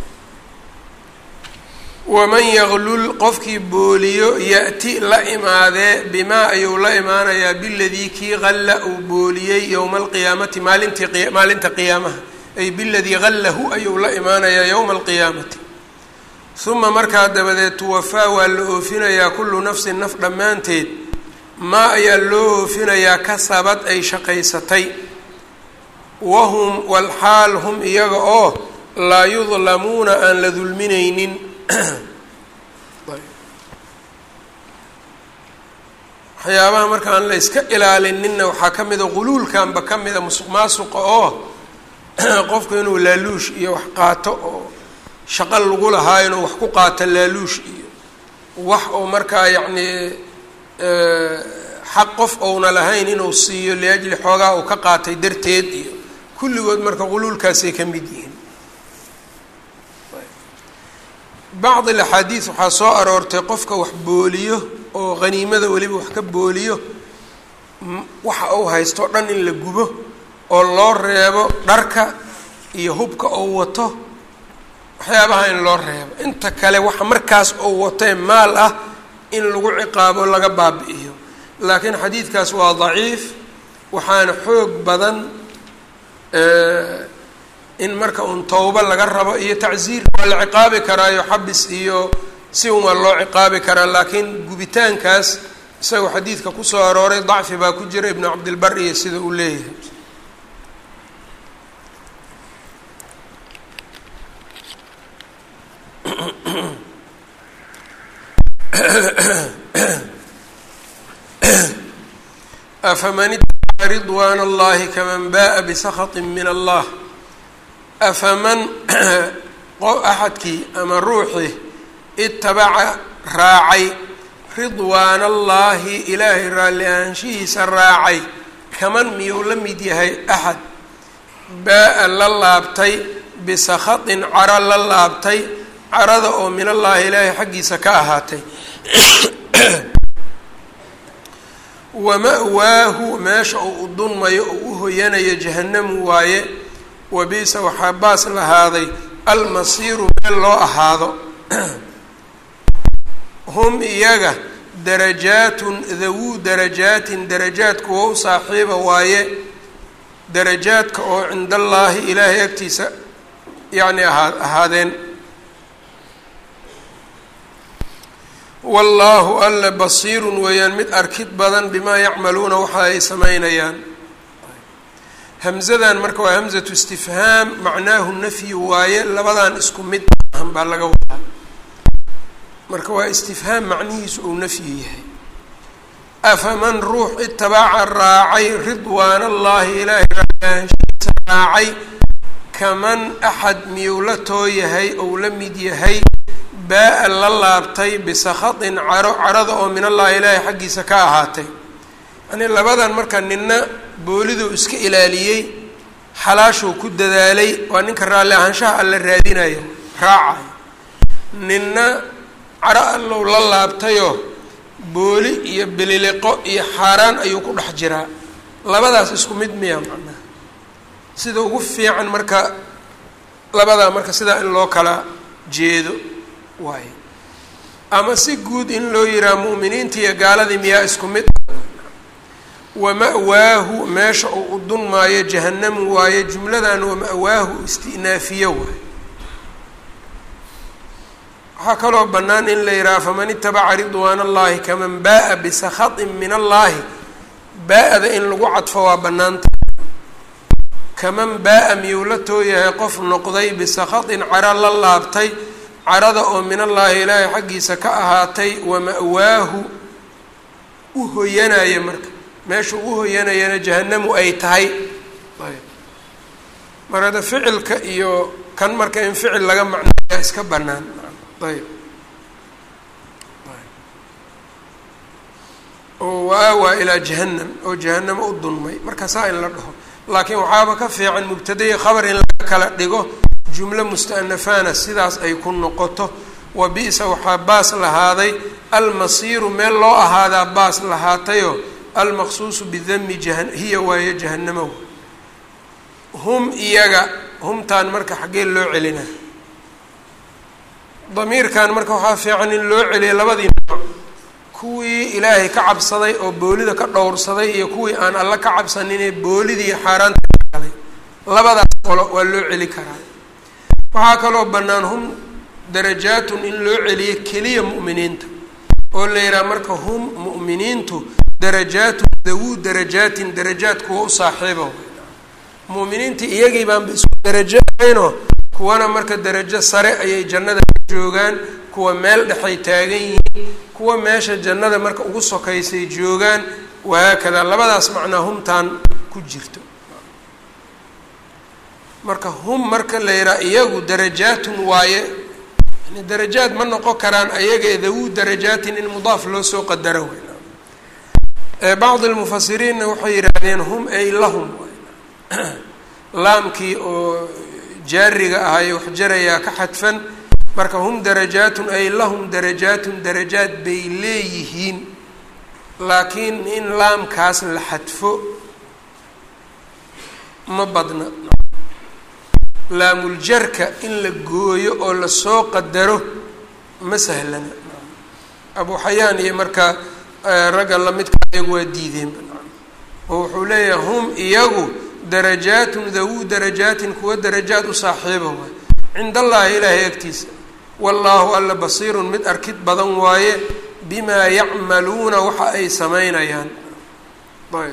waman yaglul qofkii booliyo ya'ti la imaadee bimaa ayuu la imaanayaa biladii kii qalla uu booliyey yowma alqiyaamati maalintii maalinta qiyaamaha ay biladii qallahu ayuu la imaanayaa yowma alqiyaamati uma markaa dabadeed tuwafaa waa la oofinayaa kullu nafsin naf dhammaanteed maa ayaa loo oofinayaa kasabad ay shaqaysatay wahum walxaal hum iyaga oo laa yudlamuuna aan la dulminaynin waxyaabaha marka aan la iska ilaalinina waxaa ka mida quluulkanba ka mida musuq maasuqa oo qofku inuu laaluush iyo wax qaato oo shaqo lagu lahaa inuu wax ku qaato laaluush iyo wax oo markaa yacni xaq qof ouna lahayn inuu siiyo liajli xoogaa uu ka qaatay darteed iyo kulligood marka quluulkaasay ka mid yihiin bacd alaxaadiid waxaa soo aroortay qofka wax booliyo oo haniimada weliba wax ka booliyo waxa uu haysto o dhan in la gubo oo loo reebo dharka iyo hubka uu wato waxyaabaha in loo reebo inta kale waxa markaas uu watee maal ah in lagu ciqaabo laga baabi'iyo laakiin xadiidkaas waa daciif waxaana xoog badan in marka uun towbo laga rabo iyo tacsiir waa la ciqaabi karaayo xabis iyo si un waa loo ciqaabi karaa laakiin gubitaankaas isagoo xadiidka kusoo arooray dacfi baa ku jira ibnu cabdilbar iyo sida uu leeyahay afaman ittabaca ridwaana allahi kaman ba'a bisakhatin min allah afaman axadkii ama ruuxii itabaca raacay ridwaana allaahi ilaahay raalli ahaanshihiisa raacay kaman miyuu la mid yahay axad baa-a la laabtay bisakhatin caro la laabtay carada oo min allaahi ilaahay xaggiisa ka ahaatay wama-waahu meesha uu u dunmayo oo u hoyanayo jahannamu waaye wabiisa waxaa baas lahaaday almasiiru meel loo ahaado hum iyaga darajaatun dawuu darajaatin darajaad kuwa u saaxiiba waaye darajaadka oo cinda allaahi ilaahay agtiisa yacni ahaa ahaadeen wallaahu alla basiirun weeyaan mid arkid badan bimaa yacmaluuna waxa ay samaynayaan hamzadan marka waa hamzatu istifhaam macnaahu nafyi waaye labadan isku mid ahan baa laga wadaa marka waa istifhaam macnihiisu uu nafyi yahay afaman ruux itabaca raacay ridwaan allahi ilaahay raahaanshiisa raacay kaman axad miyuu la too yahay ou la mid yahay baa-a la laabtay bisakhatin caro carada oo min allahi ilaahay xaggiisa ka ahaatay yani labadan marka nina booliduu iska ilaaliyey xalaashuu ku dadaalay waa ninka raalli ahaanshaha alla raadinayo raacayo ninna caro allow la laabtayoo booli iyo bililiqo iyo xaaraan ayuu ku dhex jiraa labadaas isku mid miya macnaha sida ugu fiican marka labadaa marka sidaa in loo kala jeedo waaye ama si guud in loo yihaha mu'miniinta iyo gaaladii miyaa isku mid wama-waahu meesha uu u dunmaayo jahanamu waaye jumladan wama-waahu isti'naafiyo waaye waxaa kaloo bannaan in la yidhaha faman itabaca ridwaana allahi kaman baa-a bisakhatin min allahi baa-da in lagu cadfo waa bannaanta kaman baa-a miyuu la tooyahay qof noqday bisakhatin cara la laabtay carada oo min allaahi ilaahay xaggiisa ka ahaatay wama-waahu u hoyanaya marka meeshuu u hoyanayana jahanamu ay tahay mar hadda ficilka iyo kan marka in ficil laga macnaya iska bannaan ayb oo waawaa ilaa jahanam oo jahanamo u dunmay marka saa in la dhaho laakiin waxaaba ka fiican mubtadaya khabar in laga kala dhigo jumlo musta'nafaana sidaas ay ku noqoto wa bi-sa waxaa baas lahaaday almasiiru meel loo ahaadaa baas lahaatayoo almaqsuusu bidami jahan hiya waayo jahanamo hum iyaga humtaan marka xaggee loo celina damiirkan marka waxaa fiican in loo celiya labadii nooc kuwii ilaahay ka cabsaday oo boolida ka dhowrsaday iyo kuwii aan alla ka cabsaninee boolidii xaaraanta galay labadaas qolo waa loo celi karaa waxaa kaloo bannaan hum darajaatun in loo celiyo keliya mu'miniinta oo la yidhaha marka hum mu'miniintu darajaatun dawuu darajaatin darajaad kuwa u saaxiibo mu'miniinta iyagii baanba isku darajo ahaynoo kuwana marka darajo sare ayay jannada ka joogaan kuwa meel dhexay taagan yihiin kuwa meesha jannada marka ugu sokaysay joogaan wahaakada labadaas macnaa humtaan ku jirto marka hum marka la yidhaha iyagu darajaatun waaye yani darajaad ma noqon karaan ayaga dawuu darajaatin in mudaaf loo soo qadaro wey bacdi lmufasiriinna waxay yidhaahdeen hum ay lahum laamkii oo jaariga ahaye wax jarayaa ka xadfan marka hum darajaatun ay lahum darajaatun darajaad bay leeyihiin laakiin in laamkaas la xadfo ma badna laamuljarka in la gooyo oo lasoo qadaro ma sahlana abu xayaan iyo marka ragga lamidka iyagu waa diideenba oo wuxuu leeyahay hum iyagu darajaatun dawuu darajaatin kuwa darajaad u saaxiiba waay cinda allaahi ilaahay agtiisa wallaahu alla basiirun mid arkid badan waaye bimaa yacmaluuna waxa ay samaynayaan ayb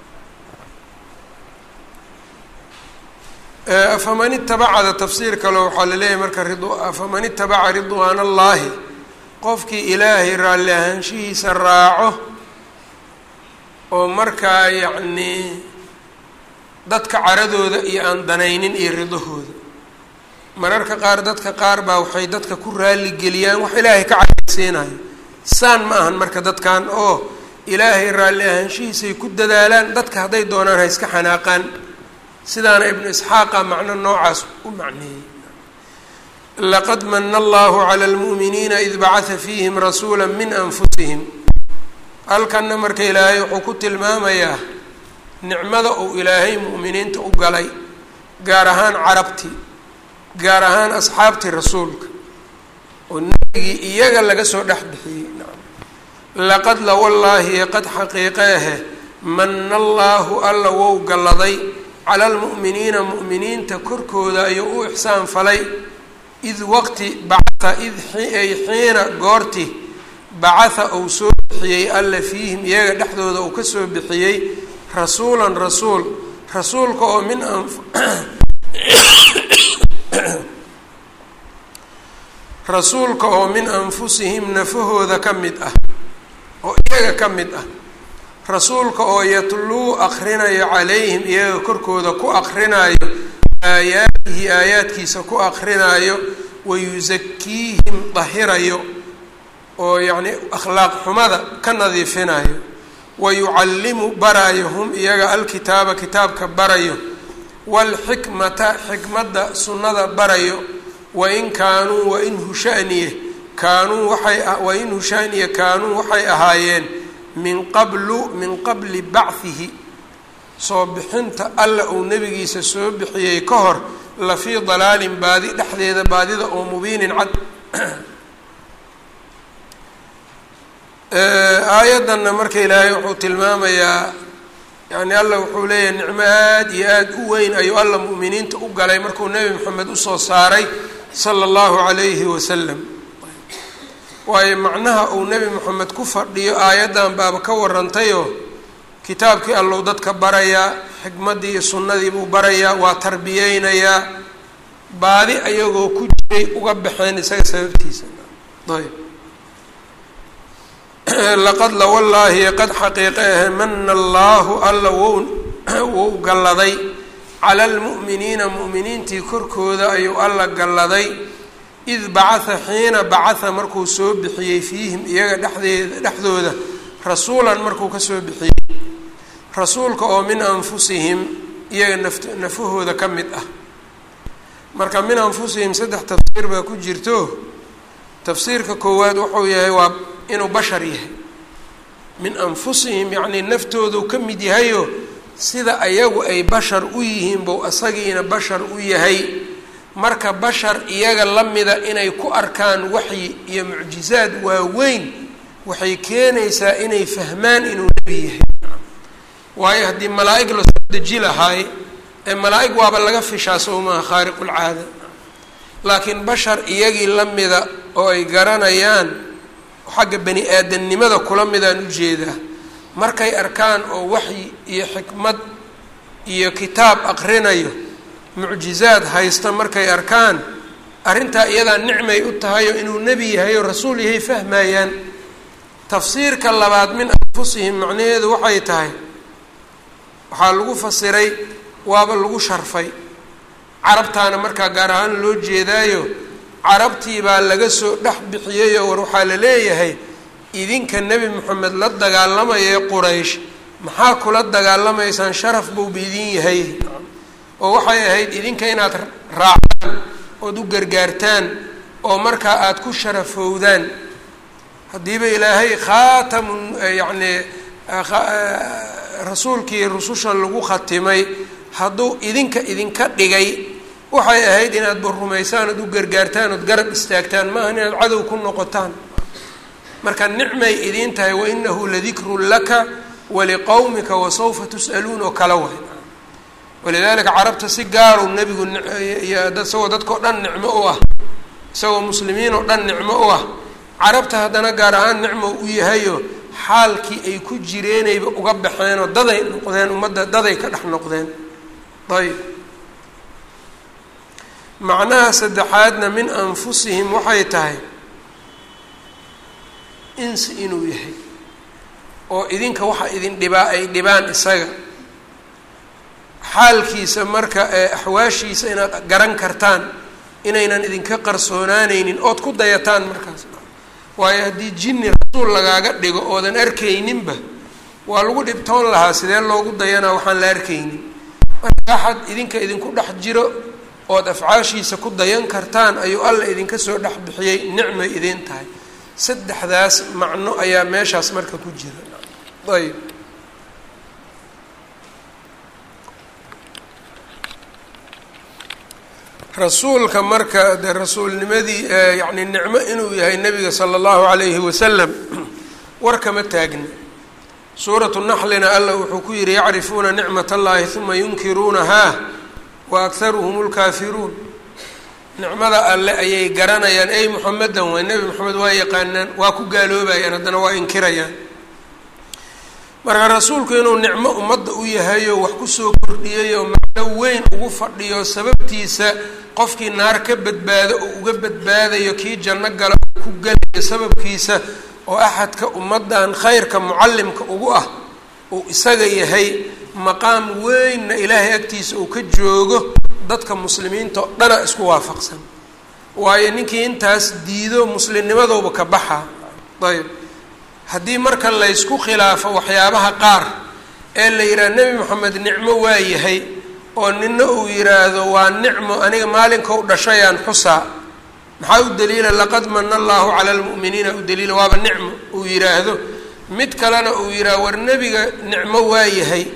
afaman itabacada tafsiir kale waxaa laleeyahay marka afaman itabaca ridwaan allaahi qofkii ilaahay raalli ahaanshihiisa raaco oo markaa yacnii dadka caradooda iyo aan danaynin iyo ridahooda mararka qaar dadka qaar baa waxay dadka ku raaligeliyaan wax ilaahay ka cadaysiinayo saan ma ahan marka dadkan oo ilaahay raalli ahaanshihiisay ku dadaalaan dadka hadday doonaan ha iska xanaaqaan sidaana ibnu isxaaqa macno noocaas u macneeyey laqad mana allahu cala almu'miniina id bacata fiihim rasuula min anfusihim halkanna marka ilaahay wuxuu ku tilmaamayaa nicmada uu ilaahay mu'miniinta u galay gaar ahaan carabtii gaar ahaan asxaabtii rasuulka oo nebigii iyaga laga soo dhex bixiyey laqad la wallaahi qad xaqiiqe ahe mana allaahu alla wou galladay cala almu'miniina mu'miniinta korkooda ayuu u ixsaan falay id waqti bacatha id ay xiina goorti bacatha uu soo bixiyey alla fiihim iyaga dhexdooda uu ka soo bixiyey rasuulan rasuul rasuulka oo min an rasuulka oo min anfusihim nafahooda ka mid ah oo iyaga ka mid ah rasuulka oo yatluu akrinayo calayhim iyaga korkooda ku akrinayo aayaatihi aayaadkiisa ku akrinaayo wayusakiihim dahirayo oo yacnii akhlaaq xumada ka nadiifinayo wayucallimu barayo hum iyaga alkitaaba kitaabka barayo waalxikmata xikmadda sunnada barayo wain kaanuu wain hushaniye kaanuu waxay wain hushaniye kaanuu waxay ahaayeen min qablu min qabli bachihi soo bixinta alla uu nebigiisa soo bixiyey ka hor la fii dalaalin baadi dhexdeeda baadida oo mubiinin cad aayaddanna marka ilaahay wuxuu tilmaamayaa yani alla wuxuu leeyahay nicmo aad iyo aad u weyn ayuu alla mu'miniinta u galay markuu nebi moxamed usoo saaray sala allahu calayhi wasalam waayo macnaha uu nebi moxamed ku fadhiyo aayaddan baaba ka warantayoo kitaabkii allow dadka barayaa xikmaddii iyo sunnadii buu barayaa waa tarbiyeynayaa baadi ayagoo ku jiray uga baxeen isaga sababtiisa ayb laqad la wallaahi qad xaqiiqe ahe mana allaahu alla wou wou galladay cala almu'miniina mu'miniintii korkooda ayuu alla galladay id bacatha xiina bacatha markuu soo bixiyey fiihim iyaga dhexdeeda dhexdooda rasuulan markuu ka soo bixiyey rasuulka oo min anfusihim iyaga naft nafahooda ka mid ah marka min anfusihim saddex tafsiir baa ku jirto tafsiirka koowaad wuxuu yahay waa inuu bashar yahay min anfusihim yacnii naftoodu ka mid yahayo sida ayagu ay bashar u yihiin bou asagiina bashar u yahay marka bashar iyaga la mida inay ku arkaan waxyi iyo mucjizaad waaweyn waxay keenaysaa inay fahmaan inuu nebi yahay waayo haddii malaa-ig lasoo deji lahaay ee malaa-ig waaba laga fishaa sowmaha khaariqulcaada laakiin bashar iyagii la mida oo ay garanayaan xagga bani aadamnimada kula midaan ujeedaa markay arkaan oo waxyi iyo xikmad iyo kitaab aqrinayo mucjizaad haysta markay arkaan arrintaa iyadaa nicmay u tahayo inuu nebi yahay oo rasuul yahay fahmayaan tafsiirka labaad min anfusihim macnaheedu waxay tahay waxaa lagu fasiray waaba lagu sharfay carabtaana markaa gaar ahaan loo jeedaayo carabtii baa laga soo dhex bixiyeyoo war waxaa la leeyahay idinka nebi moxamed la dagaalamaya quraysh maxaa kula dagaalamaysaan sharaf buuba idin yahay oo waxay ahayd idinka inaad raacdaan ood u gargaartaan oo markaa aada ku sharafowdaan haddiiba ilaahay khaatamu yacni rasuulkii rususha lagu khatimay hadduu idinka idinka dhigay waxay ahayd inaad ba rumaysaan ood u gargaartaan ood garab istaagtaan maaha inaad cadow ku noqotaan marka nicmay idiin tahay wainahu ladikrun laka waliqowmika wasawfa tus'aluun oo kala way walidaalika carabta si gaarow nebigu isagoo dadkao dhan nicmo u ah isagoo muslimiin oo dhan nicmo u ah carabta haddana gaar ahaan nicmo u yahayo xaalkii ay ku jireenayba uga baxeenoo daday noqdeen ummadda daday ka dhex noqdeen ayb macnaha saddexaadna min anfusihim waxay tahay insi inuu yahay oo idinka waxa idin dhibaa ay dhibaan isaga xaalkiisa marka ee axwaashiisa inaad garan kartaan inaynan idinka qarsoonaaneynin ood ku dayataan markaas waayo haddii jinni rasuul lagaaga dhigo oodan arkayninba waa lagu dhibtoon lahaa sidee loogu dayanaa waxaan la arkaynin marka axad idinka idinku dhex jiro ood afcaashiisa ku dayan kartaan ayuu alla idinka soo dhex bixiyey nicmay idiin tahay saddexdaas macno ayaa meeshaas marka ku jira ayb rasuulka marka de rasuulnimadii yacni nicmo inuu yahay nebiga sala allahu calayhi wasalam war kama taagna suuratu naxlina alla wuxuu ku yihi yacrifuuna nicmat allahi uma yunkiruunahaa wa akharuhum lkaafiruun nicmada alle ayay garanayaan ey muxamedan waa nebi moxamed waa yaqaanaan waa ku gaaloobayaan haddana waa inkirayaan marka rasuulku inuu nicmo ummadda u yahayo wax kusoo kordhiyayo macno weyn ugu fadhiyo sababtiisa qofkii naar ka badbaado oo uga badbaadayo kii janno gala ku gelayo sababkiisa oo axadka ummaddan khayrka mucallimka ugu ah uu isaga yahay maqaam weynna ilaahay agtiisa uu ka joogo dadka muslimiinta oo dhana isku waafaqsan waayo ninkii intaas diido muslimnimadooba ka baxa ayb haddii marka laysku khilaafo waxyaabaha qaar ee la yidhaha nebi moxamed nicmo waa yahay oo nina uu yidhaahdo waa nicmo aniga maalinka u dhashayaan xusaa maxaa u daliila laqad mana allahu cala almu'miniina u daliila waaba nicmo uu yidhaahdo mid kalena uu yidhaahdo war nebiga nicmo waa yahay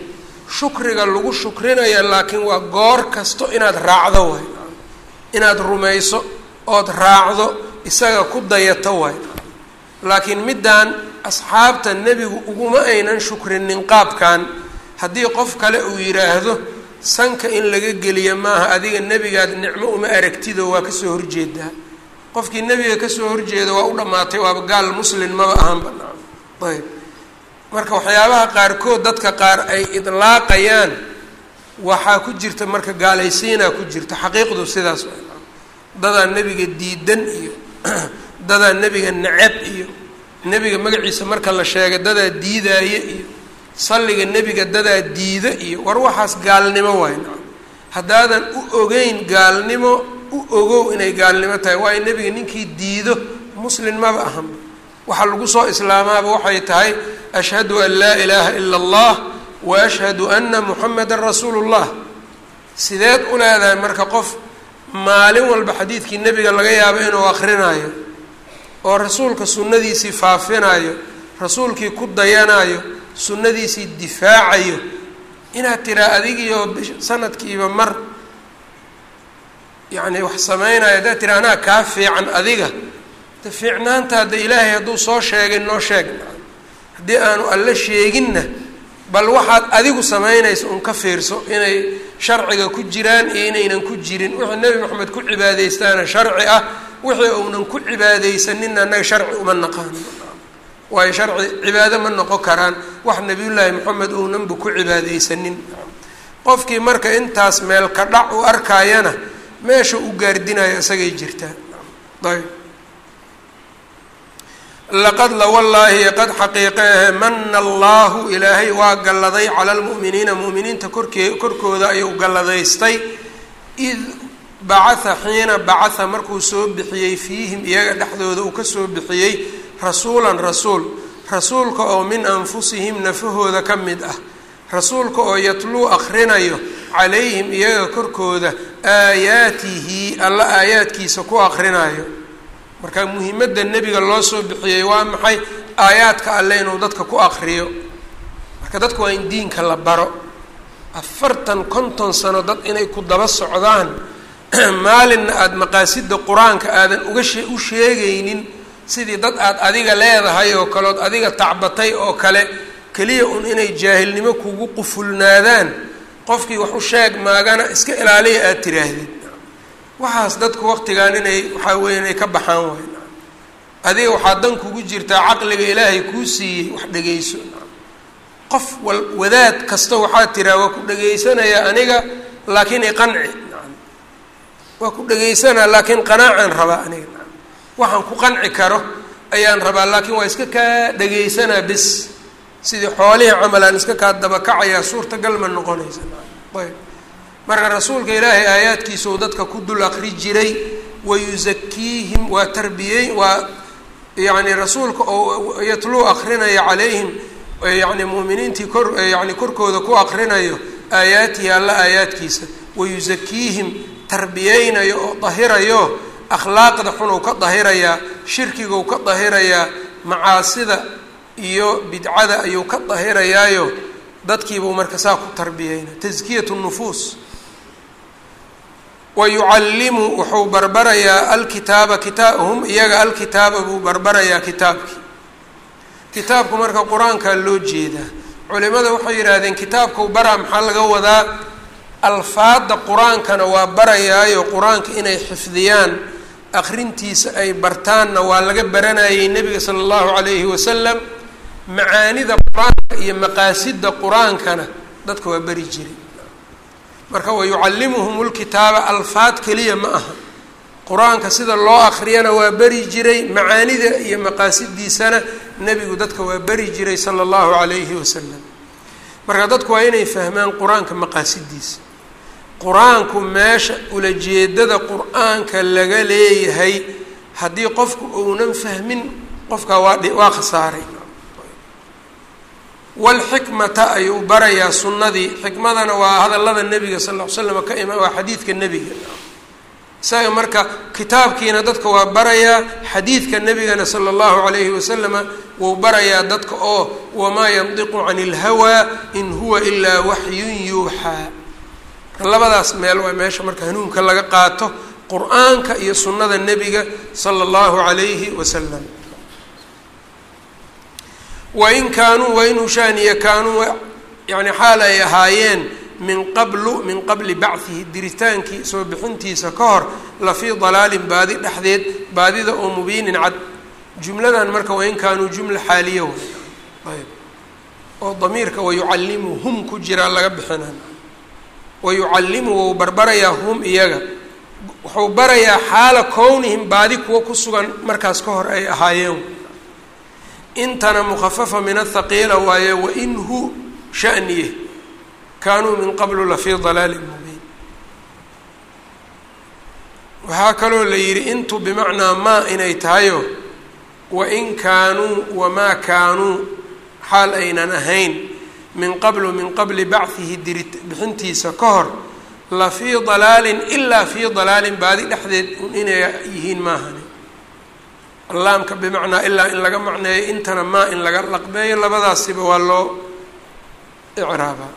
shukriga lagu shukrinaya laakiin waa goor kasto inaad raacdo waay inaad rumayso ood raacdo isaga ku dayato waay laakiin middaan asxaabta nebigu uguma aynan shukrinin qaabkan haddii qof kale uu yidhaahdo sanka in laga geliya maaha adiga nebigaad nicmo uma aragtido waa kasoo horjeedaa qofkii nebiga kasoo horjeeda waa u dhammaatay waaba gaal muslin maba ahanba ayb marka waxyaabaha qaarkood dadka qaar ay idlaaqayaan waxaa ku jirta marka gaalaysiinaa ku jirta xaqiiqdu sidaas dadaa nebiga diidan iyo dadaa nebiga necab iyo nebiga magaciisa marka la sheegay dadaa diidaaye iyo salliga nebiga dadaa diida iyo war waxaas gaalnimo waay haddaadan u ogeyn gaalnimo u ogow inay gaalnimo tahay waayo nebiga ninkii diido muslin maba ahanba waxaa lagu soo islaamaaba waxay tahay ashhadu an laa ilaaha ila allah wa ashhadu ana muxamedan rasuulu llah sideed u leedahay marka qof maalin walba xadiidkii nebiga laga yaabo inuu akrinaayo oo rasuulka sunnadiisii faafinayo rasuulkii ku dayanayo sunnadiisii difaacayo inaad tiraa adigiioo sanadkiiba mar yacni wax samaynayo haddaad tira anaa kaa fiican adiga de fiicnaanta hadda ilaahay hadduu soo sheegay noo sheeg haddii aanu alla sheeginna bal waxaad adigu samaynayso un ka fiirso inay sharciga ku jiraan iyo inaynan ku jirin wixii nebi moxamed ku cibaadeystaana sharci ah wixii uunan ku cibaadeysaninna annaga sharci uma naqaano waayo sharci cibaado ma noqon karaan wax nebiyullaahi moxamed uunanba ku cibaadeysanin qofkii marka intaas meel ka dhac u arkaayana meesha u gaardinayo isagay jirtaa ayb laqad la wallaahi qad xaqiiqeehe mana allahu ilaahay waa galladay cala lmu'miniina mu'miniinta korkee korkooda ayuu galladaystay id bacatha xiina bacatha markuu soo bixiyey fiihim iyaga dhexdooda uu kasoo bixiyey rasuulan rasuul rasuulka oo min anfusihim nafahooda ka mid ah rasuulka oo yatluu akhrinayo calayhim iyaga korkooda aayaatihi alla aayaadkiisa ku akhrinayo marka muhimadda nebiga loo soo bixiyey waa maxay aayaadka alle inuu dadka ku akriyo marka dadku waa in diinka la baro afartan konton sano dad inay ku daba socdaan maalinna aada maqaasida qur-aanka aadan uga shee u sheegaynin sidii dad aada adiga leedahay oo kale ood adiga tacbatay oo kale keliya un inay jaahilnimo kugu qufulnaadaan qofkii wax u sheeg maagana iska ilaaliya aada tiraahdid waxaas dadku waqtigan inay waxaa weya inay ka baxaan waay adiga waxaa dan kugu jirtaa caqliga ilaahay kuu siiyey wax dhegeyso qof wal wadaad kasta waxaa tiraa waa ku dhegeysanaya aniga laakiin iqanci waa ku dhegeysanaa laakiin qanaacaan rabaa aniga waxaan ku qanci karo ayaan rabaa laakiin waa iska kaa dhegeysanaa bis sidii xoolihii camalaan iska kaa dabakacayaa suurtagal ma noqonaysa ayb marka rasuulka ilaahay aayaadkiisau dadka ku dul akri jiray wayusakiihim waa tarbiyey waa yacni rasuulka oo yatluu akrinaya calayhim yani muuminiintii kor yani korkooda ku akrinayo aayaatihi alla aayaadkiisa wayusakiihim tarbiyeynayo oo dahirayo akhlaaqda xunuu ka dahirayaa shirkiguu ka dahirayaa macaasida iyo bidcada ayuu ka dahirayaayo dadkiibuu marka saa ku tarbiyeyna taskiyat nufuus wa yucallimu wuxuu barbarayaa alkitaaba kitaa hum iyaga alkitaaba buu barbarayaa kitaabkii kitaabku marka qur-aankaa loo jeedaa culimada waxay yidhaahdeen kitaabkau baraa maxaa laga wadaa alfaada qur-aankana waa barayaayo qur-aanka inay xifdiyaan akrintiisa ay bartaanna waa laga baranayay nebiga sala allahu calayhi wasalam macaanida qur-aanka iyo maqaasida qur-aankana dadka waa beri jiray marka wa yucallimuhum lkitaaba alfaad keliya ma aha qur-aanka sida loo akriyana waa beri jiray macaanida iyo maqaasidiisana nebigu dadka waa beri jiray sala allahu calayhi wasalam marka dadku waa inay fahmaan qur-aanka maqaasidiisa qur-aanku meesha ulajeedada qur-aanka laga leeyahay haddii qofku uunan fahmin qofkaa waa waa khasaaray walxikmata ayuu barayaa sunnadii xikmadana waa hadallada nebiga sal ll ly slam ka ima waa xadiidka nebiga isaga marka kitaabkiina dadka waa barayaa xadiidka nebigana sala allahu calayhi wasalama wuu barayaa dadka oo wamaa yandiqu cani ilhawaa in huwa ilaa waxyun yuuxaa labadaas meel waa meesha marka hanuunka laga qaato qur-aanka iyo sunnada nebiga sala allahu calayhi wasalam wain kaanuu wain hushaaniya kaanuu yani xaal ay ahaayeen min qablu min qabli bachihi diritaankii soo bixintiisa ka hor la fii dalaalin baadi dhexdeed baadida oo mubiinin cad jumladan marka wain kaanuu jumla xaaliya way ayb oo damiirka wayucallimu hum ku jiraa laga bixina wayucallimu wou barbarayaa hum iyaga wuxuu barayaa xaala kownihim baadi kuwa ku sugan markaas ka hor ay ahaayeen intana mukhafafa min athaqiila waaye wain hu shaniye kaanuu min qablu lafii dalaalin mubiin waxaa kaloo la yidhi intu bimacnaa maa inay tahayo wain kaanuu wamaa kaanuu xaal aynan ahayn min qablu min qabli bachihi diri bixintiisa ka hor la fii dalaalin ilaa fii dalaalin baadi dhexdeed inay yihiin maahani allaamka bimacnaa ilaa in laga macneeyo intana maa in laga laqbeeyo labadaasiba waa loo icraabaa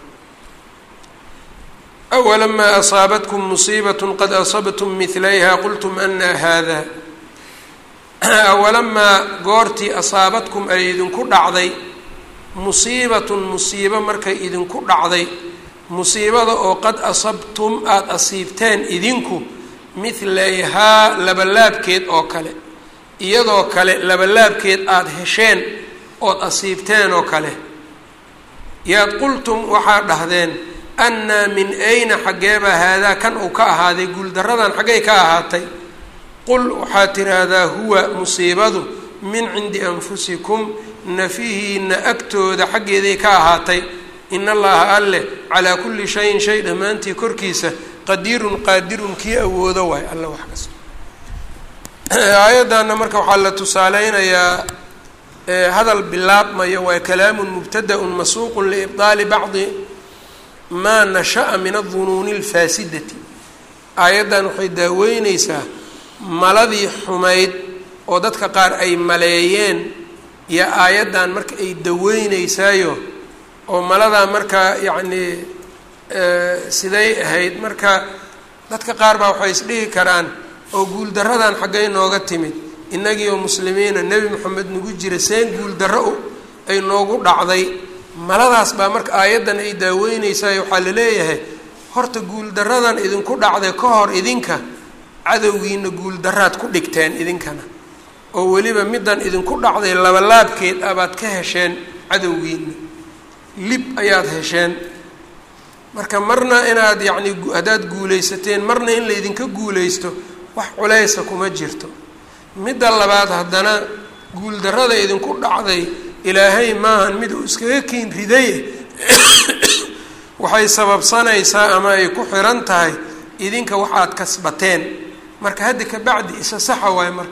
awalamaa asaabatkum musiibat qad asabtum midlayha qultum anaa haada awalamaa goortii asaabadkum ay idinku dhacday musiibatun musiibo markay idinku dhacday musiibada oo qad asabtum aada asiibteen idinku midlayhaa labalaabkeed oo kale iyadoo kale labalaabkeed aada hesheen ood asiibteen oo kale yaad qultum waxaad dhahdeen annaa min ayna xaggeebaa haadaa kan uu ka ahaaday guuldaradan xaggay ka ahaatay qul waxaad tiraahdaa huwa musiibadu min cindi anfusikum nafihiina agtooda xaggeeday ka ahaatay in allaha alleh calaa kulli shayin shay dhammaantii korkiisa qadiirun qaadirun kii awoodo waay alla wax kasta aayaddanna marka waxaa la tusaaleynayaa hadal bilaabmayo waa kalaamun mubtada-un masuuqun liibdaali bacdi maa nasha'a min adunuuni alfaasidati aayaddan waxay daaweyneysaa maladii xumayd oo dadka qaar ay maleeyeen iyo aayaddan marka ay daweyneysaayo oo maladaa markaa yacnii siday ahayd marka dadka qaar baa waxay isdhihi karaan oo guuldaradan xaggay nooga timid innagii oo muslimiina nebi moxamed nagu jira seen guuldarro ay noogu dhacday maladaas baa marka aayaddan ay daaweyneysayo waxaa la leeyahay horta guuldaradan idinku dhacday ka hor idinka cadowgiina guuldaraad ku dhigteen idinkana oo weliba middan idinku dhacday labalaabkeed abaad ka hesheen cadowgiina lib ayaad hesheen marka marna inaad yacni haddaad guulaysateen marna in laydinka guulaysto wax culaysa kuma jirto midda labaad haddana guuldarrada idinku dhacday ilaahay maahan mid uu iskaga kiin riday waxay sababsanaysaa ama ay ku xiran tahay idinka waxaad kasbateen marka hadda ka bacdi isa saxa waayo marka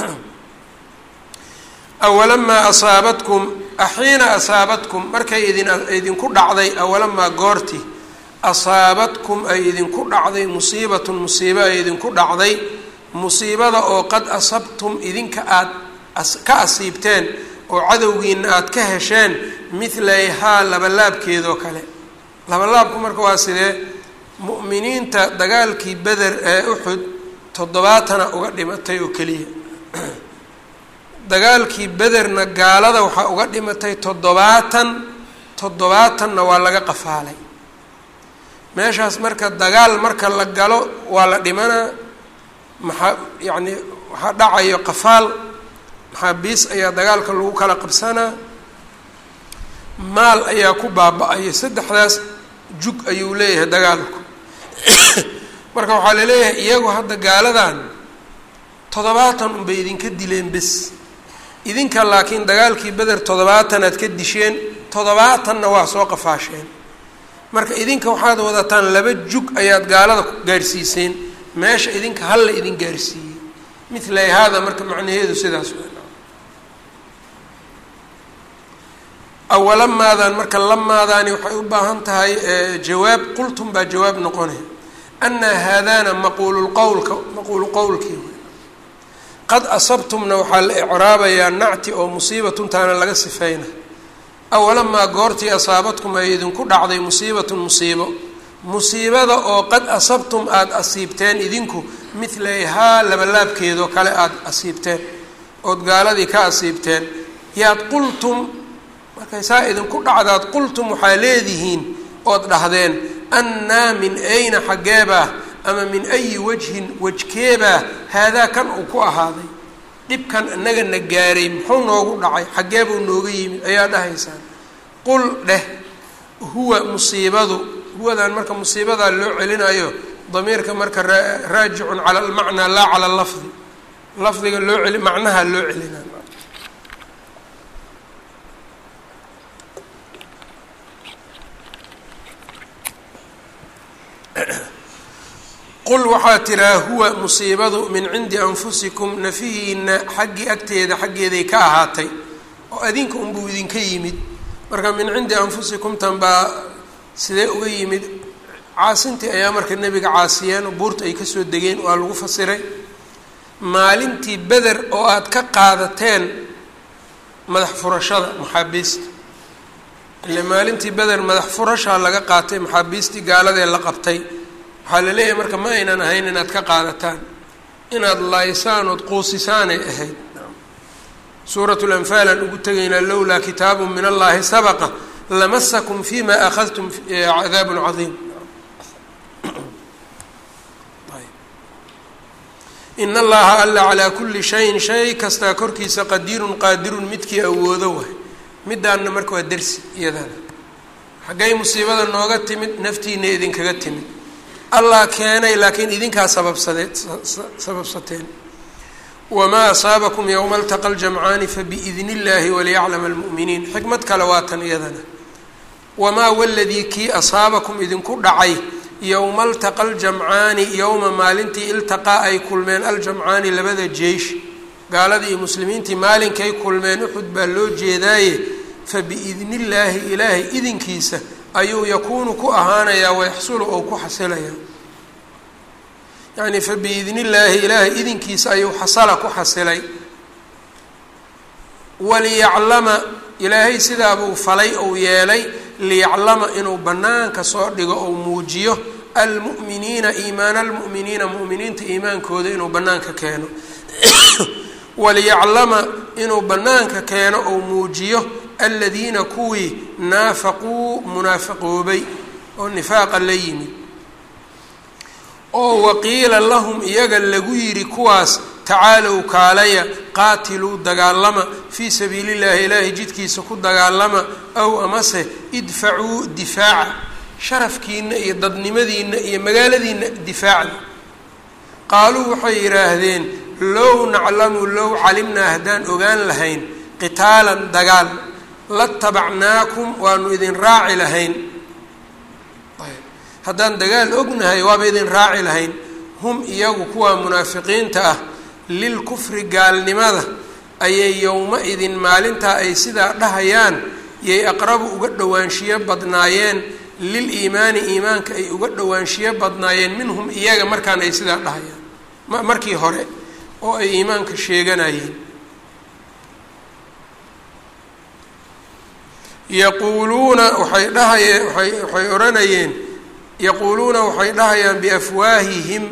awalamaa asaabatkum axiina asaabatkum markay idin idinku dhacday awalamaa goorti asaabatkum ay idinku dhacday musiibatun musiibo ay idinku dhacday musiibada oo qad asabtum idinka aad ka asiibteen oo cadowgiina aada ka hesheen midlayhaa labalaabkeedoo kale labalaabku marka waa sidee mu'miniinta dagaalkii beder ee uxud toddobaatana uga dhimatay oo keliya dagaalkii bederna gaalada waxaa uga dhimatay toddobaatan toddobaatanna waa laga qafaalay meeshaas marka dagaal marka la galo waa la dhimanaa maxaa yacni waxaa dhacayo qafaal maxaabiis ayaa dagaalka lagu kala qabsanaa maal ayaa ku baaba-ayo saddexdaas jug ayuu leeyahay dagaalku marka waxaa laleeyahay iyagu hadda gaaladan toddobaatan unbay idinka dileen bes idinka laakiin dagaalkii beder toddobaatan aad ka disheen toddobaatanna waa soo qafaasheen marka idinka waxaad wadataan laba jug ayaad gaalada gaarsiiseen meesha idinka hal la idin gaarsiiyey mithlay haada marka macnaheedu sidaas awalamaadan marka lamaadaani waxay u baahan tahay jawaab qultum baa jawaab noqonay anaa haadaana maquulu qowlka maquulu qowlkii qad asabtumna waxaa la icraabayaa nacti oo musiibatuntaana laga sifeyna awalamaa goortii asaabadkum ay idinku dhacday musiibatun musiibo musiibada oo qad asabtum aada asiibteen idinku midlayhaa labalaabkeedoo kale aada asiibteen ood gaaladii ka asiibteen yaad qultum markay saa idinku dhacdaad qultum waxaa leedihiin ood dhahdeen annaa min ayna xaggeebaa ama min ayi wajhin wajkeebaa haadaa kan uu ku ahaaday dhibkan inagana gaaray muxuu noogu dhacay xaggeebuu nooga yimid ayaa dhahaysaan qul dheh huwa musiibadu huwadan marka musiibadaa loo celinayo damiirka marka raajicun cala almacnaa laa cala lafdi lafdiga loo celi macnaha loo celinayo qul waxaa tiraa huwa musiibadu min cindi anfusikum nafihiina xaggii agteeda xaggeeday ka ahaatay oo adinka unbuu idinka yimid marka min cindi anfusikum tan baa sidee uga yimid caasintii ayaa marka nebiga caasiyeen oo buurta ay kasoo degeen waa lagu fasiray maalintii beder oo aada ka qaadateen madax furashada maxaabiista ile maalintii beder madax furashaa laga qaatay maxaabiistii gaaladee la qabtay waxaa la leeyahay marka ma aynan ahayn inaad ka qaadataan inaad laaysaan ood quusisaanay ahayd suurat lanfaal aan ugu tegaynaa lowlaa kitaabu min allahi sabaqa lamasakum fima akhadtum cadaabun cadiim in allaha alla calaa kulli shayin shay kastaa korkiisa qadiirun qaadirun midkii awoodo waay midaanna marka waa dersi iyadana xaggay musiibada nooga timid naftiina idinkaga timid allah keenay laakiin idinkaa sababsadee sababsateen wamaa asaabakum yowma altaqa ljamcaani fabiidni illaahi waliyaclama almu'miniin xikmad kale waa tan iyadana wamaa waladii kii asaabakum idinku dhacay yowma altaqa aljamcaani yowma maalintii iltaqaa ay kulmeen aljamcaani labada jeish gaaladii iyo muslimiintii maalinkay kulmeen uxud baa loo jeedaaye fabiidni illaahi ilaahay idinkiisa ayuu yakuunu ku ahaanayaa wayaxsulu ou ku xasilayaa yacni fabiidni illaahi ilaahay idinkiisa ayuu xasala ku xasilay waliyaclama ilaahay sidaabuu falay ou yeelay liyaclama inuu bannaanka soo dhigo ou muujiyo almu'miniina iimaana almu'miniina mu'miniinta iimaankooda inuu bannaanka keeno waliyaclama inuu bannaanka keeno ou muujiyo aladiina kuwii naafaquu munaafiqoobay oo nifaaqa la yimid oo waqiila lahum iyaga lagu yidhi kuwaas tacaalow kaalaya qaatiluu dagaalama fii sabiili llahi ilaahay jidkiisa ku dagaalama aw amase idfacuu difaaca sharafkiina iyo dadnimadiina iyo magaaladiina difaacda qaaluu waxay yidhaahdeen low naclamu low calimnaa haddaan ogaan lahayn qitaalan dagaal latabacnaakum waanu idin raaci lahayn haddaan dagaal ognahay waaba idin raaci lahayn hum iyagu kuwa munaafiqiinta ah lilkufri gaalnimada ayay yowma idin maalintaa ay sidaa dhahayaan yay aqrabu uga dhowaanshiyo badnaayeen lil iimaani iimaanka ay uga dhowaanshiyo badnaayeen minhum iyaga markaan ay sidaa dhahayaan markii hore oo ay iimaanka sheeganayeen yaquuluuna waxay dhahayeen waay waxay odhanayeen yaquuluuna waxay dhahayaan biafwaahihim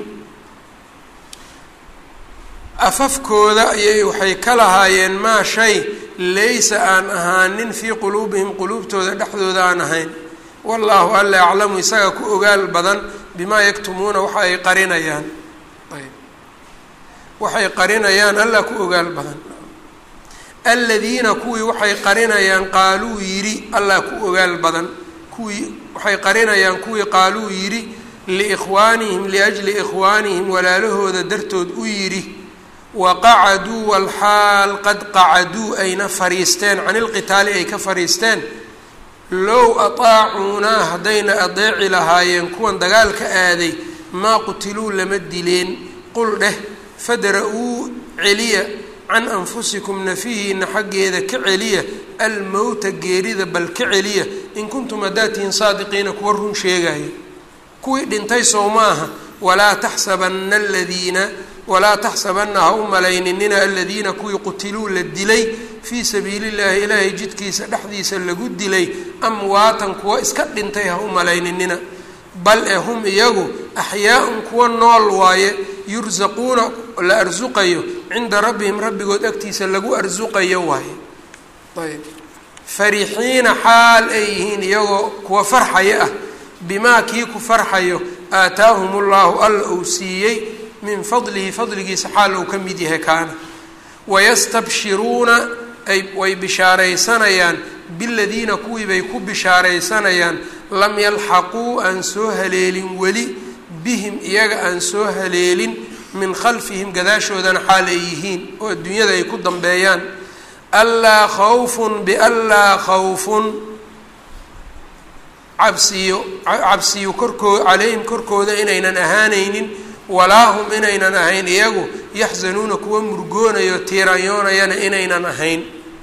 afafkooda ayay waxay ka lahaayeen maa shay laysa aan ahaanin fii quluubihim quluubtooda dhexdooda aan ahayn wallaahu alla aclamu isaga ku ogaal badan bimaa yaktumuuna waxa ay qarinayaan ayb waxay qarinayaan alla ku ogaal badan aladiina kuwii waxay qarinayaan qaaluu yidhi allah ku ogaal badan kuwii waxay qarinayaan kuwii qaaluu yidhi liikhwaanihim liajli ikhwaanihim walaalahooda dartood u yidhi waqacaduu walxaal qad qacaduu ayna fariisteen can ilqitaali ay ka fariisteen low ataacuunaa haddayna adeeci lahaayeen kuwan dagaalka aaday maa qutiluu lama dileen qul dheh fadra-uu celiya can anfusikum nafihiina xaggeeda ka celiya almowta geerida bal ka celiya in kuntum haddaad tihiin saadiqiina kuwa run sheegaya kuwii dhintay sow maaha walaa taxsabana aladiina walaa taxsabana ha u malayninina aladiina kuwii qutiluu la dilay fii sabiili llahi ilaahay jidkiisa dhexdiisa lagu dilay amwaatan kuwa iska dhintay ha u malayninina bal ee hum iyagu axyaa-un kuwa nool waaye yursaquuna la arsuqayo cinda rabbihim rabbigood agtiisa lagu arsuqayo waaye ayb farixiina xaal ay yihiin iyagoo kuwa farxaya ah bimaa kii ku farxayo aataahum ullahu alla uu siiyey min fadlihi fadligiisa xaal uu ka mid yahay kaana wayastabshiruuna ay way bishaaraysanayaan biladiina kuwii bay ku bishaaraysanayaan lam yalxaquu aan soo haleelin weli bihim iyaga aan soo haleelin min khalfihim gadaashoodana xaal ay yihiin oo adduunyada ay ku dambeeyaan alaa khawfun bianlaa khawfun cabsiyo cabsiyo korkoo calayhim korkooda inaynan ahaanaynin walaa hum inaynan ahayn iyagu yaxzanuuna kuwa murgoonayo tiirayoonayana inaynan ahayn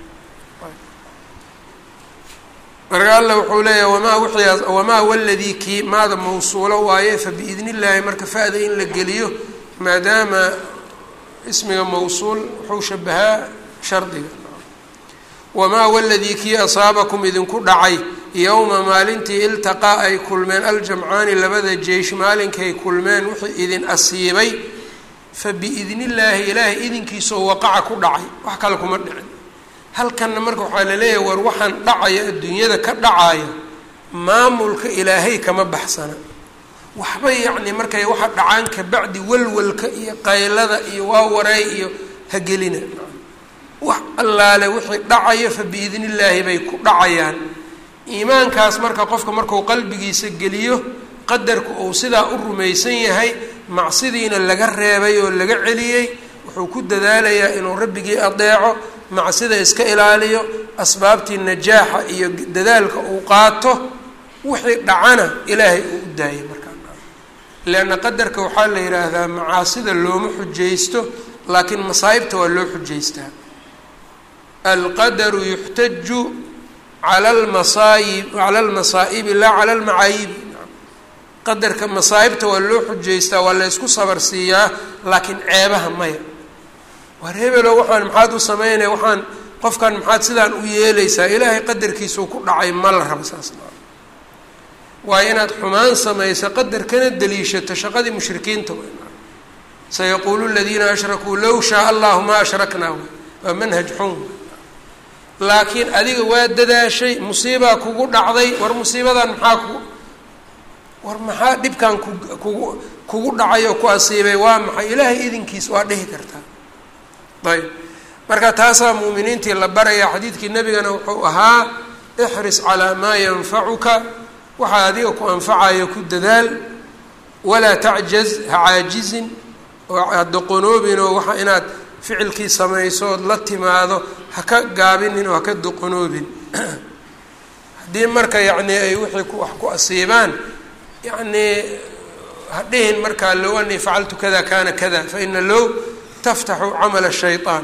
marka alla wuxuu leeyahay wamaa wixii wamaa waladii kii maada mawsuulo waaye fa biidni illaahi marka fa-da in la geliyo maadaama ismiga mawsuul wuxuu shabahaa shardiga wamaa waladii kii asaabakum idinku dhacay yowma maalintii iltaqaa ay kulmeen aljamcaani labada jeysh maalinkay kulmeen wixii idin asiibay fa biidni illaahi ilaahay idinkiisoo waqaca ku dhacay wax kale kuma dhicin halkanna marka waxaa laleeyahay war waxaan dhacaya adduunyada ka dhacaya maamulka ilaahay kama baxsana waxba yacni markay waxa dhacaan kabacdi walwalka iyo qaylada iyo waawareey iyo hagelina wax allaale wixii dhacaya fa biidni illaahi bay ku dhacayaan iimaankaas marka qofka marku qalbigiisa geliyo qadarku uu sidaa u rumaysan yahay macsidiina laga reebay oo laga celiyey wuxuu ku dadaalayaa inuu rabbigii adeeco macsida iska ilaaliyo asbaabtii najaaxa iyo dadaalka uu qaato wixii dhacana ilaahay uu u daayay markaa leanna qadarka waxaa la yidhaahdaa macaasida looma xujaysto laakiin masaa'ibta waa loo xujaystaa alqadaru yuxtaju cala lmasaayib cala almasaa'ibi laa cala almacaayibi qadarka masaa'ibta waa loo xujaystaa waa la ysku sabar siiyaa laakiin ceebaha maya war hebelo waxaan maxaad u sameynaya waxaan qofkan maxaad sidaan u yeelaysaa ilaahay qadarkiisuu ku dhacay ma la raba saas waayo inaad xumaan samayso qadarkana daliishato shaqadii mushrikiinta w sayaquulu ladiina ashrakuu low shaa allahu ma ashraknaa waa manhaj xun laakiin adiga waa dadaashay musiibaa kugu dhacday war musiibadan maxaa ku war maxaa dhibkan ku kugu kugu dhacay oo ku asiibay waa maxay ilaahay idinkiis waa dhihi kartaa ayb marka taasaa muuminiintii la baraya xadiidkii nebigana wuxuu ahaa ixris calaa maa yanfacuka waxaa adiga ku anfacayo ku dadaal walaa tacjaz ha caajizin oo hadoqonoobin oo waxa inaad ficilkii samayso ood la timaado ha ka gaabinin oo ha ka doqonoobin haddii marka yacni ay wixii ku wax ku asiibaan yacnii hadhihin markaa low anii facaltu kada kana kada fa ina low taftaxu camala shayطaan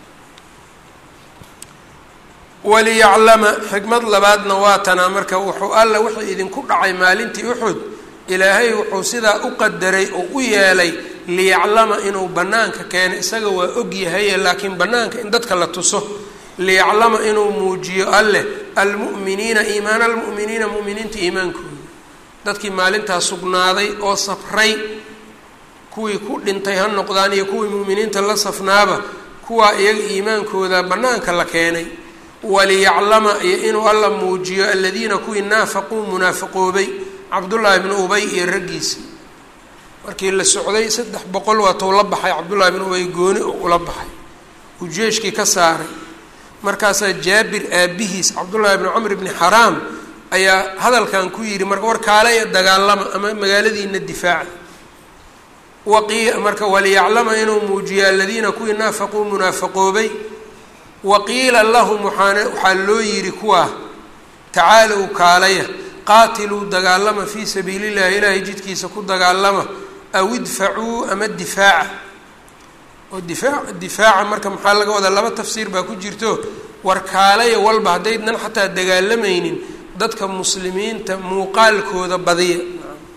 waliyaclama xikmad labaadna waa tanaa marka wuxuu alla wixii idinku dhacay maalintii uxud ilaahay wuxuu sidaa u qadaray oo u yeelay liyaclama inuu bannaanka keeno isaga waa og yahaye laakiin bannaanka in dadka la tuso liyaclama inuu muujiyo alleh almu'miniina iimaana almu'miniina mu'miniinta iimaankooda dadkii maalintaa sugnaaday oo safray kuwii ku dhintay ha noqdaan iyo kuwii mu'miniinta la safnaaba kuwaa iyaga iimaankooda bannaanka la keenay waliyaclama iyo inuu alla muujiyo aladiina kuwii naafaquu munaafiqoobay cabdullaahi bnu ubay iyo raggiisii markii la socday saddex boqol waatou la baxay cabdullaahi bnu ubay gooni oo ula baxay uu jeeshkii ka saaray markaasaa jaabir aabihiis cabdullaahi bnu camr bni xaraam ayaa hadalkan ku yidhi marka war kaalaya dagaalama ama magaaladiina difaaca waqi marka waliyaclama inuu muujiyo aladiina kuwii naafaquu munaafaqoobay waqiila lahum waxaana waxaa loo yidhi kuwaa tacaalow kaalaya qaatiluu dagaalama fii sabiili llahi ilaahay jidkiisa ku dagaalama aw idfacuu ama difaaca oo difaac difaaca marka maxaa laga wadaa laba tafsiir baa ku jirto war kaalaya walba haddaydnan xataa dagaalamaynin dadka muslimiinta muuqaalkooda badiya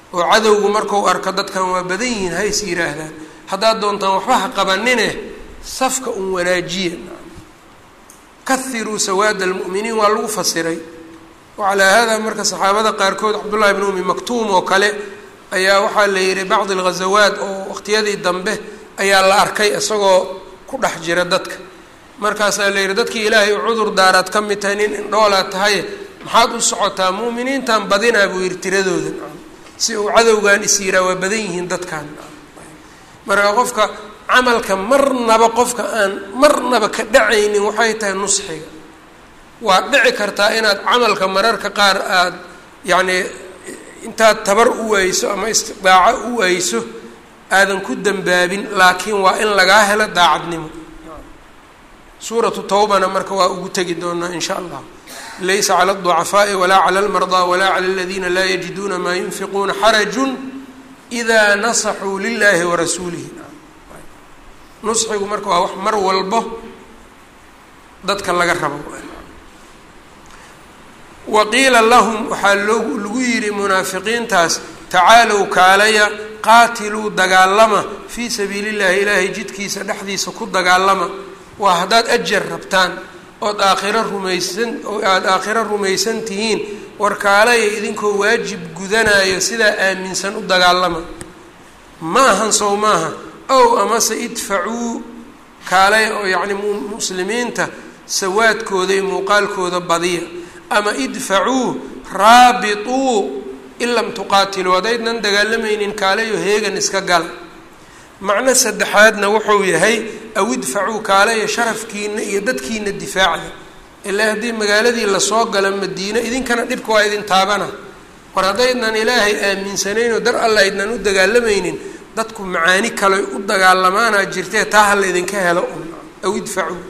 oo cadowgu markau arko dadkan waa badan yihiin hays yidhaahdaan haddaad doontaan waxba ha qabanine safka un wanaajiya kahiruu sawaada almu'miniin waa lagu fasiray wacalaa haadaa marka saxaabada qaarkood cabdullahi bn umi maktuum oo kale ayaa waxaa la yihi bacdi alghazawaat oo waqtiyadii dambe ayaa la arkay isagoo ku dhex jira dadka markaasaa la yihi dadkii ilaahay u cudur daaraad ka mid tahay nin indhoolaad tahay maxaad u socotaa mu'miniintan badinaa buu yihi tiradooda si uu cadowgan is yiraa waa badan yihiin dadkan marka qofka camalka marnaba qofka aan marnaba ka dhacaynin waxay tahay nusxiga waa dhici kartaa inaad camalka mararka qaar aada yacni intaad tabar u wayso ama istidaaco u wayso aadan ku dambaabin laakiin waa in lagaa helo daacadnimo suuratu tawbana marka waa ugu tegi doonaa in sha allah laysa cala alducafaaءi walaa cala almardaa walaa cala aladiina laa yajiduuna maa yunfiquuna xarajun idaa nasaxuu lilahi warasuulihi nusxigu marka waa wax mar walbo dadka laga rabo wa qiila lahum waxaa loo lagu yidhi munaafiqiintaas tacaalow kaalaya qaatiluu dagaalama fii sabiili llahi ilaahay jidkiisa dhexdiisa ku dagaalama waa haddaad ajar rabtaan ood aakhiro rumaysan oo aada aakhiro rumaysan tihiin war kaalaya idinkoo waajib gudanayo sidaa aaminsan u dagaalama ma ahan sow maaha ow amase idfacuu kaalaya oo yacni muslimiinta sawaadkooda iyo muuqaalkooda badiya ama idfacuu raabituu in lam tuqaatiluu haddaydnan dagaalamaynin kaalayo heegan iska gala macno saddexaadna wuxuu yahay aw idfacuu kaalayo sharafkiina iyo dadkiina difaacda ilaa haddii magaaladii lasoo galo madiine idinkana dhibka waa idin taabana war haddaydnan ilaahay aaminsanayn oo dar alla aydnan u dagaalamaynin dadku macaani kale u dagaalamaanaa jirtee taa ha la idinka helo un aw idfacuu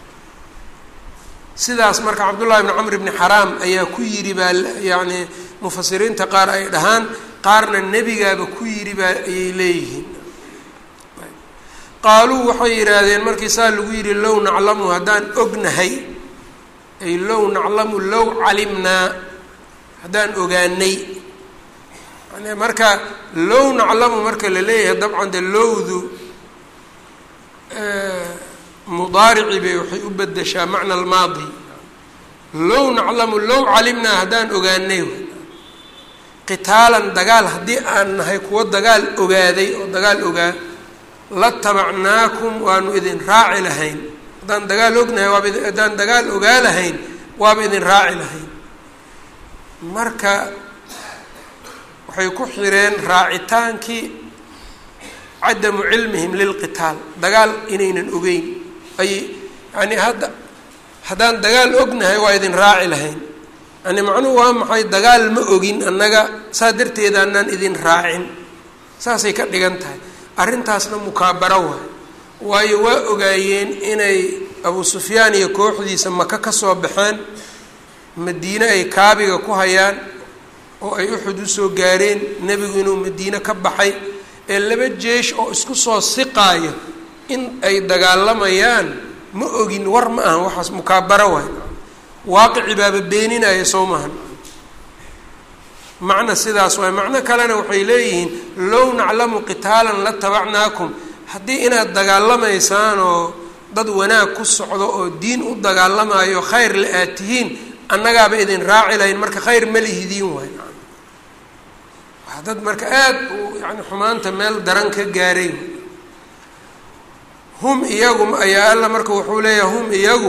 sidaas marka cabdullahi bni camr bni xaraam ayaa ku yidhi baa yacni mufasiriinta qaar ay dhahaan qaarna nebigaaba ku yidhi baa ayay leeyihiin qaaluu waxay yidhaahdeen markii saa lagu yidhi low naclamu haddaan ognahay ay low naclamu low calimnaa haddaan ogaanay yani marka low naclamu marka la leeyahay dabcan de lowdu mudaarici bay waxay u bedeshaa macna almaadi low naclamu low calimnaa haddaan ogaanay qitaalan dagaal haddii aan nahay kuwo dagaal ogaaday oo dagaal ogaa la tabacnaakum waanu idin raaci lahayn haddaan dagaal ognahay waaba haddaan dagaal ogaa lahayn waaba idin raaci lahayn marka waxay ku xireen raacitaankii cadamu cilmihim lilqitaal dagaal inaynan ogeyn ay yani hadda haddaan dagaal ognahay waa idin raaci lahayn yani macnuhu waa maxay dagaal ma ogin annaga saa darteeda anaan idin raacin saasay ka dhigan tahay arrintaasna mukaabaro waay waayo waa ogaayeen inay abu sufyaan iyo kooxdiisa maka ka soo baxeen madiine ay kaabiga ku hayaan oo ay uxud usoo gaareen nebigu inuu madiine ka baxay ee laba jeesh oo isku soo siqaayo in ay dagaalamayaan ma ogin war ma ahan waxaas mukaabaro waay waaqici baaba beeninaya soo mahan macna sidaas waay macno kalena waxay leeyihiin low naclamu qitaalan la tabacnaakum haddii inaad dagaalamaysaan oo dad wanaag ku socdo oo diin u dagaalamayo khayr la aad tihiin annagaaba idin raaci lahayn marka khayr ma lihidiin waay waa dad marka aada u yani xumaanta meel daran ka gaaray hum iyagu ayaa alla marka wuxuu leeyahay hum iyagu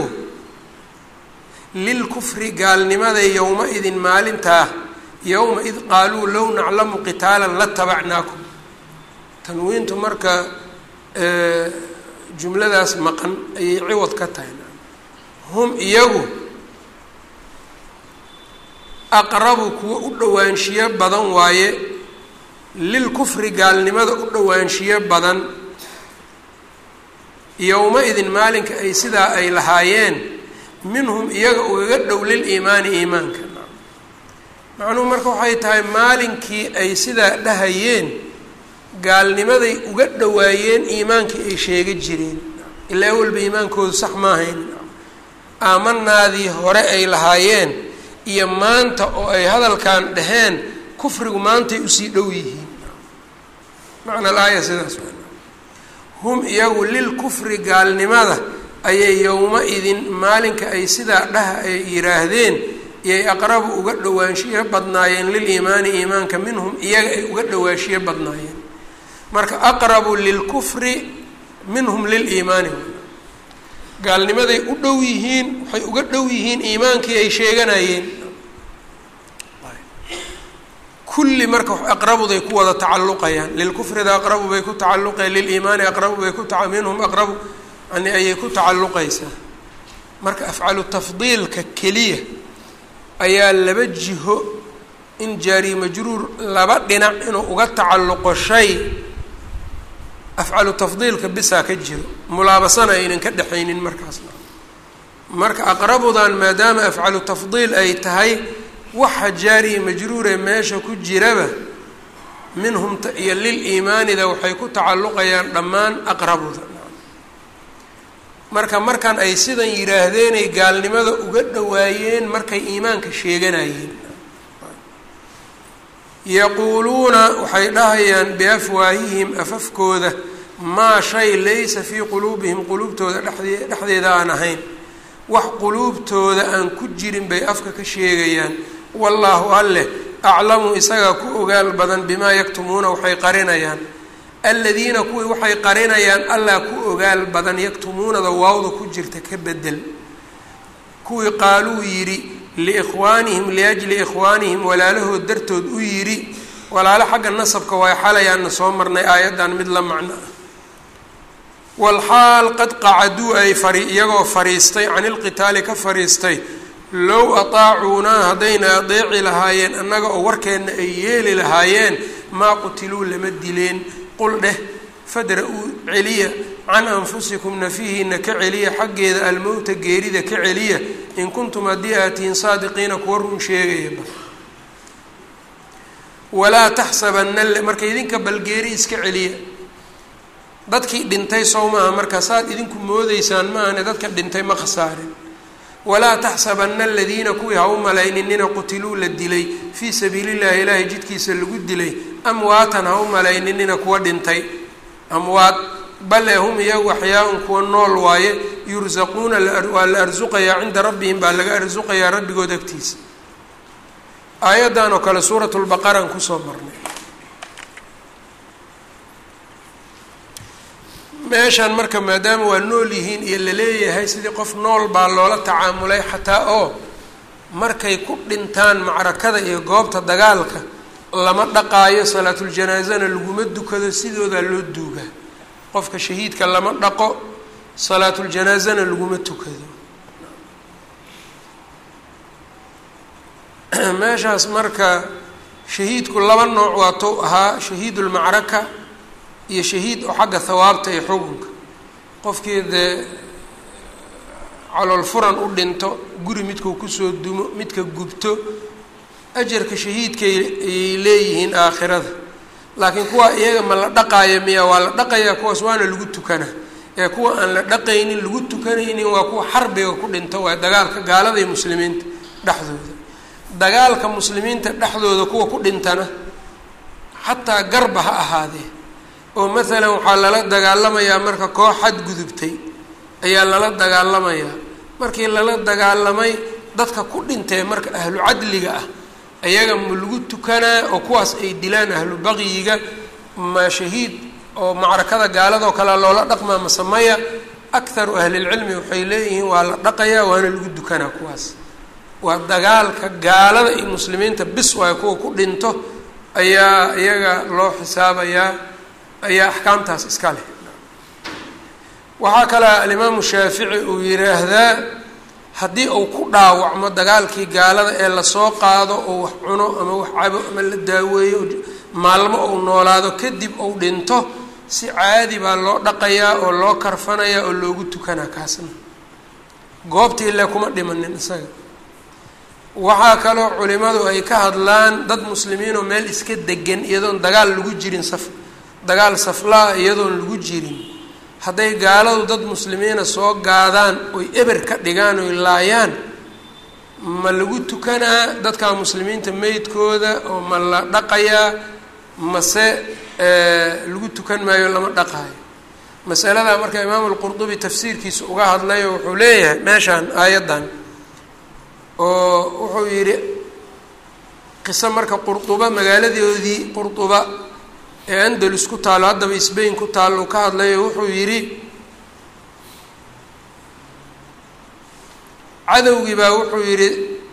lilkufri gaalnimada yowma idin maalintaa yowma id qaaluu low naclamu qitaalan la tabacnaakum tanwiintu marka jumladaas maqan ayay ciwad ka tahay hum iyagu aqrabu kuwa u dhowaanshiyo badan waaye lilkufri gaalnimada u dhowaanshiyo badan yowma-idin maalinka ay sidaa ay lahaayeen minhum iyaga ugaga dhow liliimaani iimaanka macnuhu marka waxay tahay maalinkii ay sidaa dhahayeen gaalnimaday uga dhowaayeen iimaankii ay sheega jireen ilaa awalba iimaankoodu sax ma ahayn aamanaadii hore ay lahaayeen iyo maanta oo ay hadalkan dhaheen kufrigu maantay usii dhow yihiin macna alaaya sidaas hum iyagu lilkufri gaalnimada ayay yowma-idin maalinka ay sidaa dhaha ay yidhaahdeen iyay aqrabu uga dhowaanshiyo badnaayeen liliimaani iimaanka minhum iyaga ay uga dhowaanshiyo badnaayeen marka aqrabu lilkufri minhum liliimaani gaalnimaday u dhow yihiin waxay uga dhow yihiin iimaankii ay sheeganayeen kulli marka aqrabuday ku wada tacalluqayaan lilkufrida aqrabu bay ku tacalluqayaan liliimaani aqrabu bay ku ta minhum aqrabu yani ayay ku tacalluqaysaa marka afcalu tafdiilka keliya ayaa laba jiho in jaari majruur laba dhinac inuu uga tacalluqo shay afcalu tafdiilka bisaa ka jiro mulaabasana aynan ka dhexaynin markaasna marka aqrabudan maadaama afcalu tafdiil ay tahay waxa jaariya majruure meesha ku jiraba minhum iyo liliimaanida waxay ku tacalluqayaan dhammaan aqrabuda marka markan ay sidan yidhaahdeenay gaalnimada uga dhowaayeen markay iimaanka sheeganayeen yaquuluuna waxay dhahayaan biafwaahihim afafkooda maa shay laysa fii quluubihim quluubtooda dhexdee dhexdeeda aan ahayn wax quluubtooda aan ku jirin bay afka ka sheegayaan wallaahu alleh aclamu isagaa ku ogaal badan bimaa yaktumuuna waxay qarinayaan aladiina kuwii waxay qarinayaan allah ku ogaal badan yaktumuunada waawda ku jirta ka bedel kuwii qaaluu yidhi liikhwaanihim liajli ikhwaanihim walaalahood dartood u yidhi walaalo xagga nasabka waay xalayaanna soo marnay aayaddan mid la macno ah walxaal qad qacaduu ay fari iyagoo fariistay cani lqitaali ka fariistay low ataacuunaa haddayna adeeci lahaayeen annaga oo warkeenna ay yeeli lahaayeen maa qutiluu lama dileen qul dheh fadra-uu celiya can anfusikum nafihiina ka celiya xaggeeda almowta geerida ka celiya in kuntum haddii aad tihiin saadiqiina kuwa run sheegayaba walaa taxsabanna marka idinka balgeeri iska celiya dadkii dhintay sow maaha marka saad idinku moodeysaan maahane dadka dhintay ma khasaarin walaa taxsabanna aladiina kuwii ha u malayninina qutiluu la dilay fii sabiili llahi ilaahay jidkiisa lagu dilay amwaatan ha u malayninina kuwa dhintay amwaad bale hum iyagu axyaa-un kuwa nool waaye yursaquuna waa la arsuqayaa cinda rabbihim baa laga arsuqayaa rabbigood agtiisa aayaddan oo kale suurat lbaqaraan kusoo marnay meeshan marka maadaama waa nool yihiin iyo laleeyahay sidii qof nool baa loola tacaamulay xataa oo markay ku dhintaan macrakada iyo goobta dagaalka lama dhaqaayo salaatuljanaasana laguma dukado sidoodaa loo duugaa qofka shahiidka lama dhaqo salaatuljanaasana laguma tukado meeshaas marka shahiidku laba nooc waa tou ahaa shahiidulmacraka iyo shahiid oo xagga hawaabta iyo xukunka qofkii dee calool furan u dhinto guri midkuu kusoo dumo midka gubto ajarka shahiidkay ayay leeyihiin aakhirada laakiin kuwa iyaga ma la dhaqaaya miya waa la dhaqayaa kuwaas waana lagu tukanaa ee kuwa aan la dhaqaynin lagu tukanaynin waa kuwa xarbiga ku dhinto waa dagaalka gaalada iyo muslimiinta dhexdooda dagaalka muslimiinta dhexdooda kuwa ku dhintana xataa garba ha ahaadee oo maalan waxaa lala dagaalamayaa marka koox xadgudubtay ayaa lala dagaalamayaa markii lala dagaalamay dadka ku dhintee marka ahlu cadliga ah ayaga ma lagu tukanaa oo kuwaas ay dilaan ahlu baqyiga ma shahiid oo macrakada gaaladoo kale loola dhaqmaa masamaya akharu ahlilcilmi waxay leeyihiin waa la dhaqayaa waana lagu dukanaa kuwaas waa dagaalka gaalada iyo muslimiinta bis waayo kuwa ku dhinto ayaa iyaga loo xisaabayaa ayaa axkaamtaas iska leh waxaa kale alimaamu shaafici uu yidhaahdaa haddii uu ku dhaawacmo dagaalkii gaalada ee lasoo qaado oo wax cuno ama wax cabo ama la daaweeyo maalmo uu noolaado kadib uu dhinto si caadi baa loo dhaqayaa oo loo karfanayaa oo loogu tukanaa kaasna goobta ilaa kuma dhimanin isaga waxaa kaloo culimadu ay ka hadlaan dad muslimiinoo meel iska degan iyadoon dagaal lagu jirin saf dagaal saflaa iyadoon lagu jirin hadday gaaladu dad muslimiina soo gaadaan oy eber ka dhigaan oy laayaan ma lagu tukanaa dadka muslimiinta meydkooda oo ma la dhaqayaa mase lagu tukan maayo lama dhaqaayo masaladaa marka imaamu lqurdubi tafsiirkiisa uga hadlayo wuxuu leeyahay meeshaan aayaddan oo wuxuu yidhi qiso marka qurduba magaaladoodii qurduba ee andalus ku taalo haddaba sbain ku taalo ka hadlayo wuxuu yidhi cadowgii baa wuxuu yidhi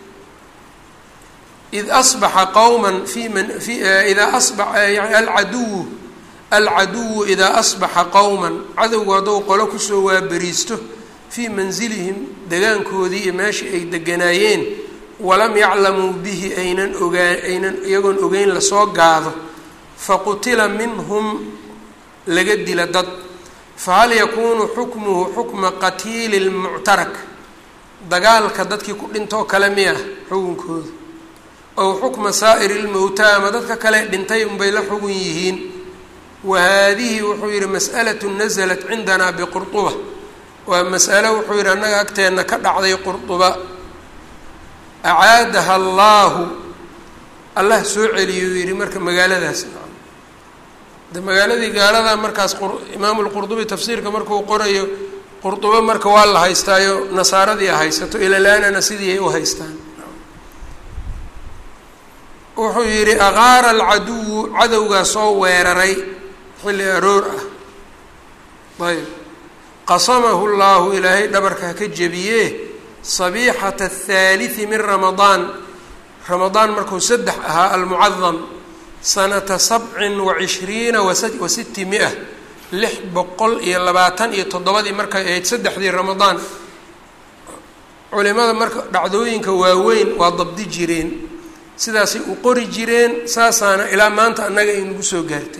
id asbaxa qowma fi man fi idaa asba yani alcaduwu alcaduwu idaa asbaxa qowman cadowgu hadduu qolo kusoo waaberiisto fii mansilihim degaankoodii iyo meeshii ay deganaayeen walam yaclamuu bihi aynan ogaa aynan iyagoon ogeyn lasoo gaado faqutila minhum laga dila dad fahal yakuunu xukmuhu xukma qatiili lmuctarak dagaalka dadkii ku dhintoo kale miyah xukunkooda ow xukma saa'iri lmowtaa ama dadka kale dhintay unbay la xugun yihiin wa haadihi wuxuu yidhi mas'alatu nasalat cindanaa biqurduba waa mas'alo wuxuu yidhi annaga agteenna ka dhacday qurduba acaadaha allaahu allah soo celiyuu yidhi marka magaaladaas de magaaladii gaaladaa markaas imaamu lqurdubi tafsiirka markuu qorayo qurdubo marka waa la haystaayo nasaaradii a haysato ilalaanana sidii ay u haystaan wuxuu yidhi aqaara alcaduwu cadowgaa soo weeraray xilli aroor ah ayb qasamahu llaahu ilaahay dhabarka haka jebiyee sabiixata athaalithi min ramadaan ramadaan markuu saddex ahaa almucadam sanata sabcin wa cishriina wa sitti mia lix boqol iyo labaatan iyo toddobadii markay ahayd saddexdii ramadaan culimada marka dhacdooyinka waaweyn waa dabdi jireen sidaasay u qori jireen saasaana ilaa maanta annaga ay nagu soo gaartay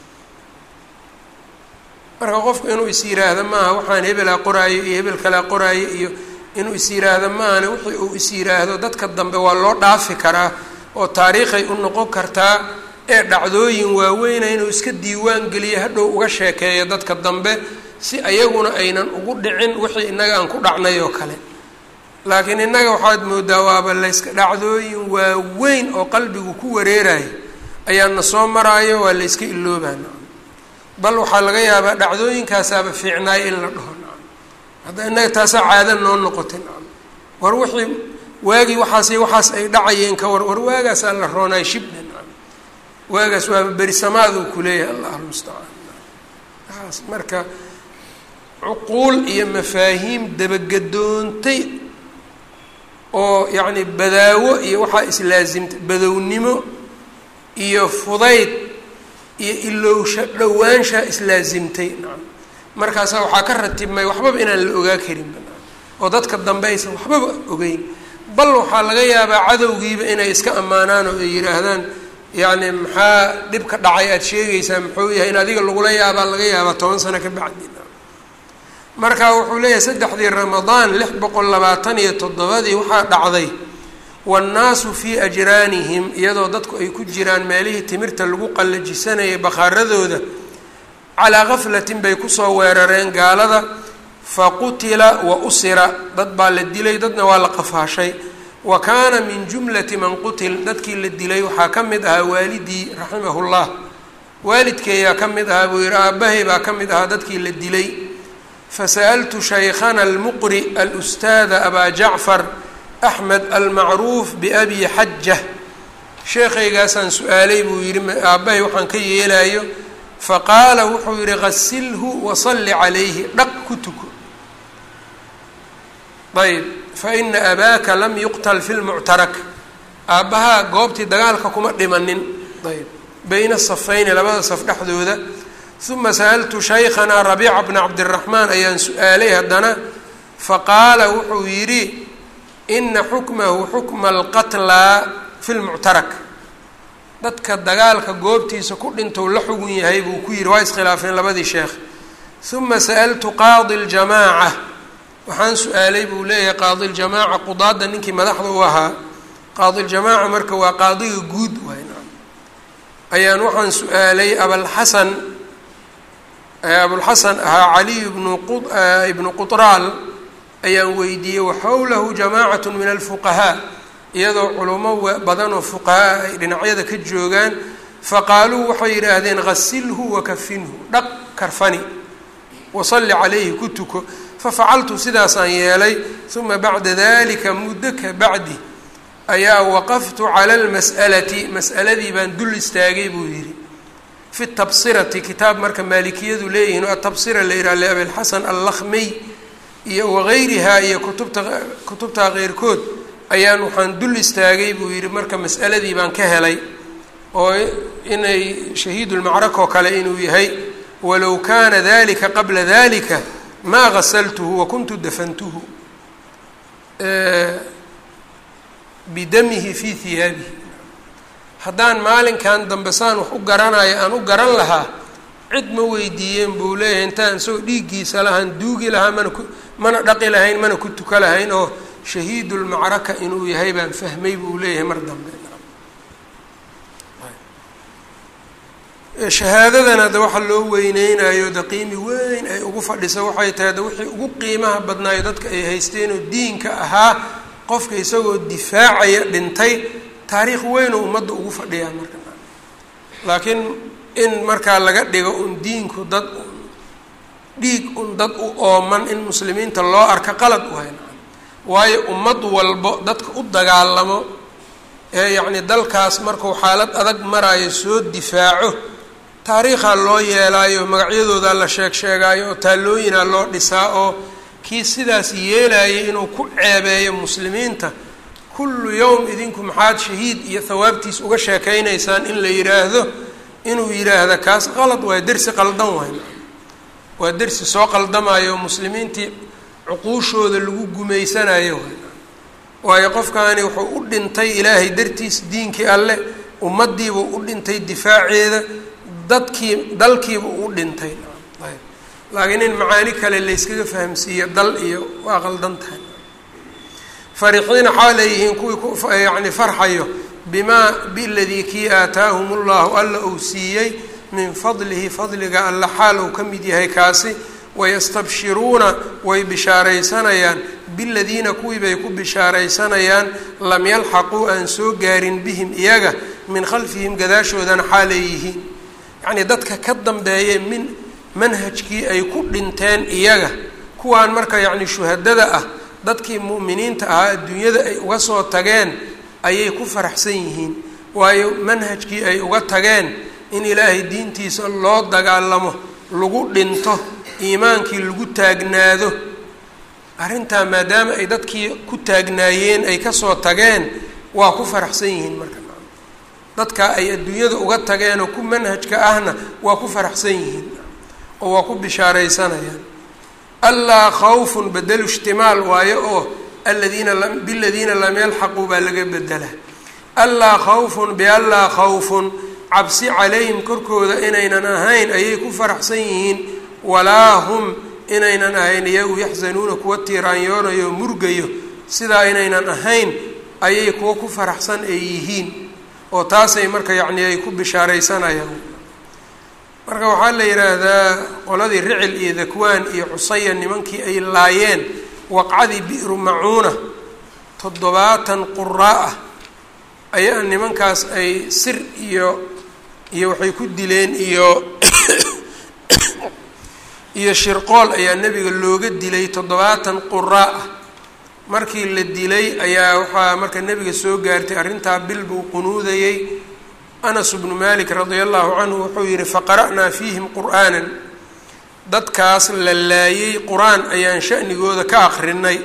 marka qofku inuu is yiraahdo maaha waxaan hebelaa qoraayo iyo hebel kalaa qoraayo iyo inuu is yiraahdo maahane wixii uu is yiraahdo dadka dambe waa loo dhaafi karaa oo taariikhay u noqon kartaa ee dhacdooyin waaweyna inuu iska diiwaan geliyo hadhow uga sheekeeyo dadka dambe si ayaguna aynan ugu dhicin wixii innaga aan ku dhacnay oo kale laakiin innaga waxaad moodaa waaba layska dhacdooyin waaweyn oo qalbigu ku wareerayo ayaana soo maraayo waa layska iloobaana bal waxaa laga yaabaa dhacdooyinkaasaaba fiicnaay in la dhaho hadda innaga taasaa caada noo noqotay war wixii waagii waxaas waxaas ay dhacayeen ka war war waagaasaa la roonaay shibna waagaas waaba berisamaaduu kuleeyahay allah almustacaan waaas marka cuquul iyo mafaahiim dabagadoontay oo yacni badaawo iyo waxaa islaasimtay badownimo iyo fudayd iyo ilowsha dhowaanshaa islaasimtay nacam markaasaa waxaa ka ratibmay waxbaba inaan la ogaa karinba oo dadka dambe aysan waxbaba ogeyn bal waxaa laga yaabaa cadowgiiba inay iska ammaanaan oo ay yidhaahdaan yacni maxaa dhibka dhacay aada sheegaysaa muxuu yahay in adiga lagula yaabaa laga yaabaa toban sano ka bacdi marka wuxuu leeyahay saddexdii ramadaan lix boqol labaatan iyo toddobadii waxaa dhacday waannaasu fii ajraanihim iyadoo dadku ay ku jiraan meelihii timirta lagu qallajisanayay bakhaaradooda calaa gaflatin bay kusoo weerareen gaalada fa qutila wa usira dad baa la dilay dadna waa la qafaashay wa kaana min jumlati man qutil dadkii la dilay waxaa ka mid ahaa waalidii raximahullah waalidkeeyaa ka mid ahaa buu yihi aabbahay baa ka mid ahaa dadkii la dilay fasa'altu shaykhana almuqri alustaada abaa jacfar axmed almacruuf biabi xaja sheekhaygaasaan su-aalay buu yidhi aabbahay waxaan ka yeelayo faqaala wuxuu yihi qasilhu wasalli calayhi dhaq ku tuko ayb faina abaaka lam yuqtal fi lmuctarak aabbahaa goobtii dagaalka kuma dhimanin ayb bayna safayni labada saf dhexdooda uma sa'altu shaykhanaa rabiica bna cabdiraxmaan ayaan su-aalay haddana faqaala wuxuu yidhi ina xukmahu xukma alqatlaa fi lmuctarak dadka dagaalka goobtiisa ku dhintou la xugun yahay buu ku yidhi waa iskhilaafeen labadii sheekh uma sa'altu qaadi ljamaaca waxaan su-aalay buu leeyahay qaadi ljamaaca qudaadda ninkii madaxda u ahaa qaadi ljamaaca marka waa qaadiga guud waay ayaan waxaan su-aalay abalxasan abulxasan ahaa caliy bnu ibnu qutraal ayaan weydiiyey waxawlahu jamaacatu min alfuqahaa iyadoo culummo badan oo fuqahaa ay dhinacyada ka joogaan faqaaluu waxay yidhaahdeen ghasilhu wakafinhu dhaq karfani wasalli calayhi ku tuko fafacaltu sidaasaan yeelay uma bacda dalika muddo ka bacdi ayaa waqaftu cala almas'alati mas'aladii baan dul istaagay buu yidhi fi tabsirati kitaab marka maalikiyadu leeyihiin oo atabsira la yidhaha liabilxasan allakhmiy iyo wagayrihaa iyo kutubta kutubtaa keyrkood ayaan waxaan dul istaagay buu yidhi marka mas'aladii baan ka helay oo inay shahiidulmacraka oo kale inuu yahay walow kaana dalika qabla dalika maa gasaltuhu wakuntu dafantuhu bidamihi fii hiyaabihi haddaan maalinkan dambe saan wax u garanayo aan u garan lahaa cid ma weydiiyeen buu leeyahay intaan isagoo dhiiggiisa lahaan duugi lahaa mana ku mana dhaqi lahayn mana ku tuka lahayn oo shahiidulmacraka inuu yahay baan fahmay buu leeyahay mar dambe shahaadadan hadda waxa loo weyneynayo da qiimi weyn ay ugu fadhisa waxay tahay da wixii ugu qiimaha badnaayo dadka ay haysteenoo diinka ahaa qofka isagoo difaacaya dhintay taariikh weynoo ummadda ugu fadhiyaa marka laakiin in markaa laga dhigo un diinku dad dhiig un dad u ooman in muslimiinta loo arka qalad u hay waayo ummad walbo dadka u dagaalamo ee yacni dalkaas markuu xaalad adag maraayo soo difaaco taariikhaa loo yeelaayo magacyadoodaa la sheeg sheegaayo oo taallooyinaa loo dhisaa oo kii sidaas yeelayay inuu ku ceebeeyo muslimiinta kullu yowm idinku maxaad shahiid iyo hawaabtiis uga sheekaynaysaan in la yidhaahdo inuu yidhaahda kaas qalad waay dersi qaldan waay waa dersi soo qaldamayo oo muslimiintii cuquushooda lagu gumaysanayo waay waayo qofkaani wuxuu u dhintay ilaahay dartiis diinkii alleh ummaddiibuu u dhintay difaaceeda dadkii dalkiiba u dhintay laakiin in macaani kale layskaga fahamsiiyo dal iyo waa qaldan tahay farixiina xaa leeyihiin kuwii ku yacni farxayo bimaa biladii kii aataahum ullahu alla uu siiyey min fadlihi fadliga alla xaal uu ka mid yahay kaasi wayastabshiruuna way bishaaraysanayaan biladiina kuwii bay ku bishaaraysanayaan lam yalxaquu aan soo gaarin bihim iyaga min khalfihim gadaashoodana xaaleeyihiin yacnii dadka ka dambeeye min manhajkii ay ku dhinteen iyaga kuwaan marka yacni shuhadada ah dadkii mu'miniinta ahaa adduunyada ay uga soo tageen ayay ku faraxsan yihiin waayo manhajkii ay uga tageen in ilaahay diintiisa loo dagaalamo lagu dhinto iimaankii lagu taagnaado arrintaa maadaama ay dadkii ku taagnaayeen ay kasoo tageen waa ku faraxsan yihiin marka dadka ay adduunyada uga tageen oo ku manhajka ahna waa ku faraxsan yihiin oo waa ku bishaaraysanayaan allaa khawfun bedelu ishtimaal waayo oo aladiina biladiina lam yalxaquu baa laga bedela allaa khawfun biallaa khawfun cabsi calayhim korkooda inaynan ahayn ayay ku faraxsan yihiin walaa hum inaynan ahayn iyagu yaxzanuuna kuwa tiiraanyoonayo murgayo sidaa inaynan ahayn ayay kuwa ku faraxsan ay yihiin oo taasay marka yacni ay ku bishaaraysanayaan marka waxaa la yidhaahdaa qoladii ricil iyo dakwaan iyo cusaya nimankii ay laayeen waqcadii bi'ru macuuna toddobaatan quraa ah ayaa nimankaas ay sir iyo iyo waxay ku dileen iyo iyo shirqool ayaa nebiga looga dilay toddobaatan quraa ah markii la dilay ayaa waxaa marka nebiga soo gaartay arrintaa bil buu qunuudayey anas bnu malik radia allahu canhu wuxuu yihi faqara'naa fiihim qur'aanan dadkaas la laayey qur-aan ayaan shanigooda ka akrinay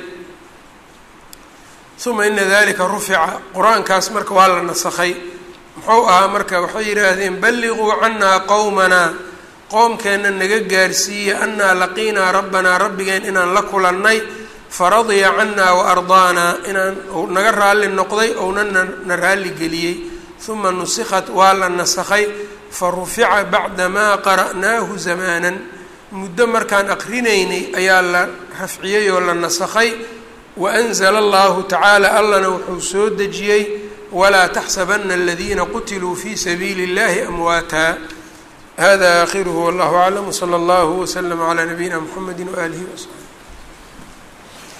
uma ina dalika rufica qur-aankaas marka waa la nasakhay muxuu ahaa marka waxay yidhaahdeen balliquu canaa qowmanaa qoomkeenna naga gaarsiiya annaa laqiinaa rabbanaa rabbigeen inaan la kulannay faradiya canaa wa ardaanaa inaan naga raalli noqday ouna na raalli geliyey uma nusikhat waa la nasakhay fa rufica bacdamaa qara'naahu zamaanan muddo markaan aqrinaynay ayaa la rafciyey oo la nasakhay waanzala allahu tacaala allana wuxuu soo dejiyey walaa taxsabana aladiina qutiluu fi sabiili اllahi amwaata hada aakhiruhu wallahu aclam wsala allahu wslama calaa nabiyina mxamedi waaalihi wasaxbi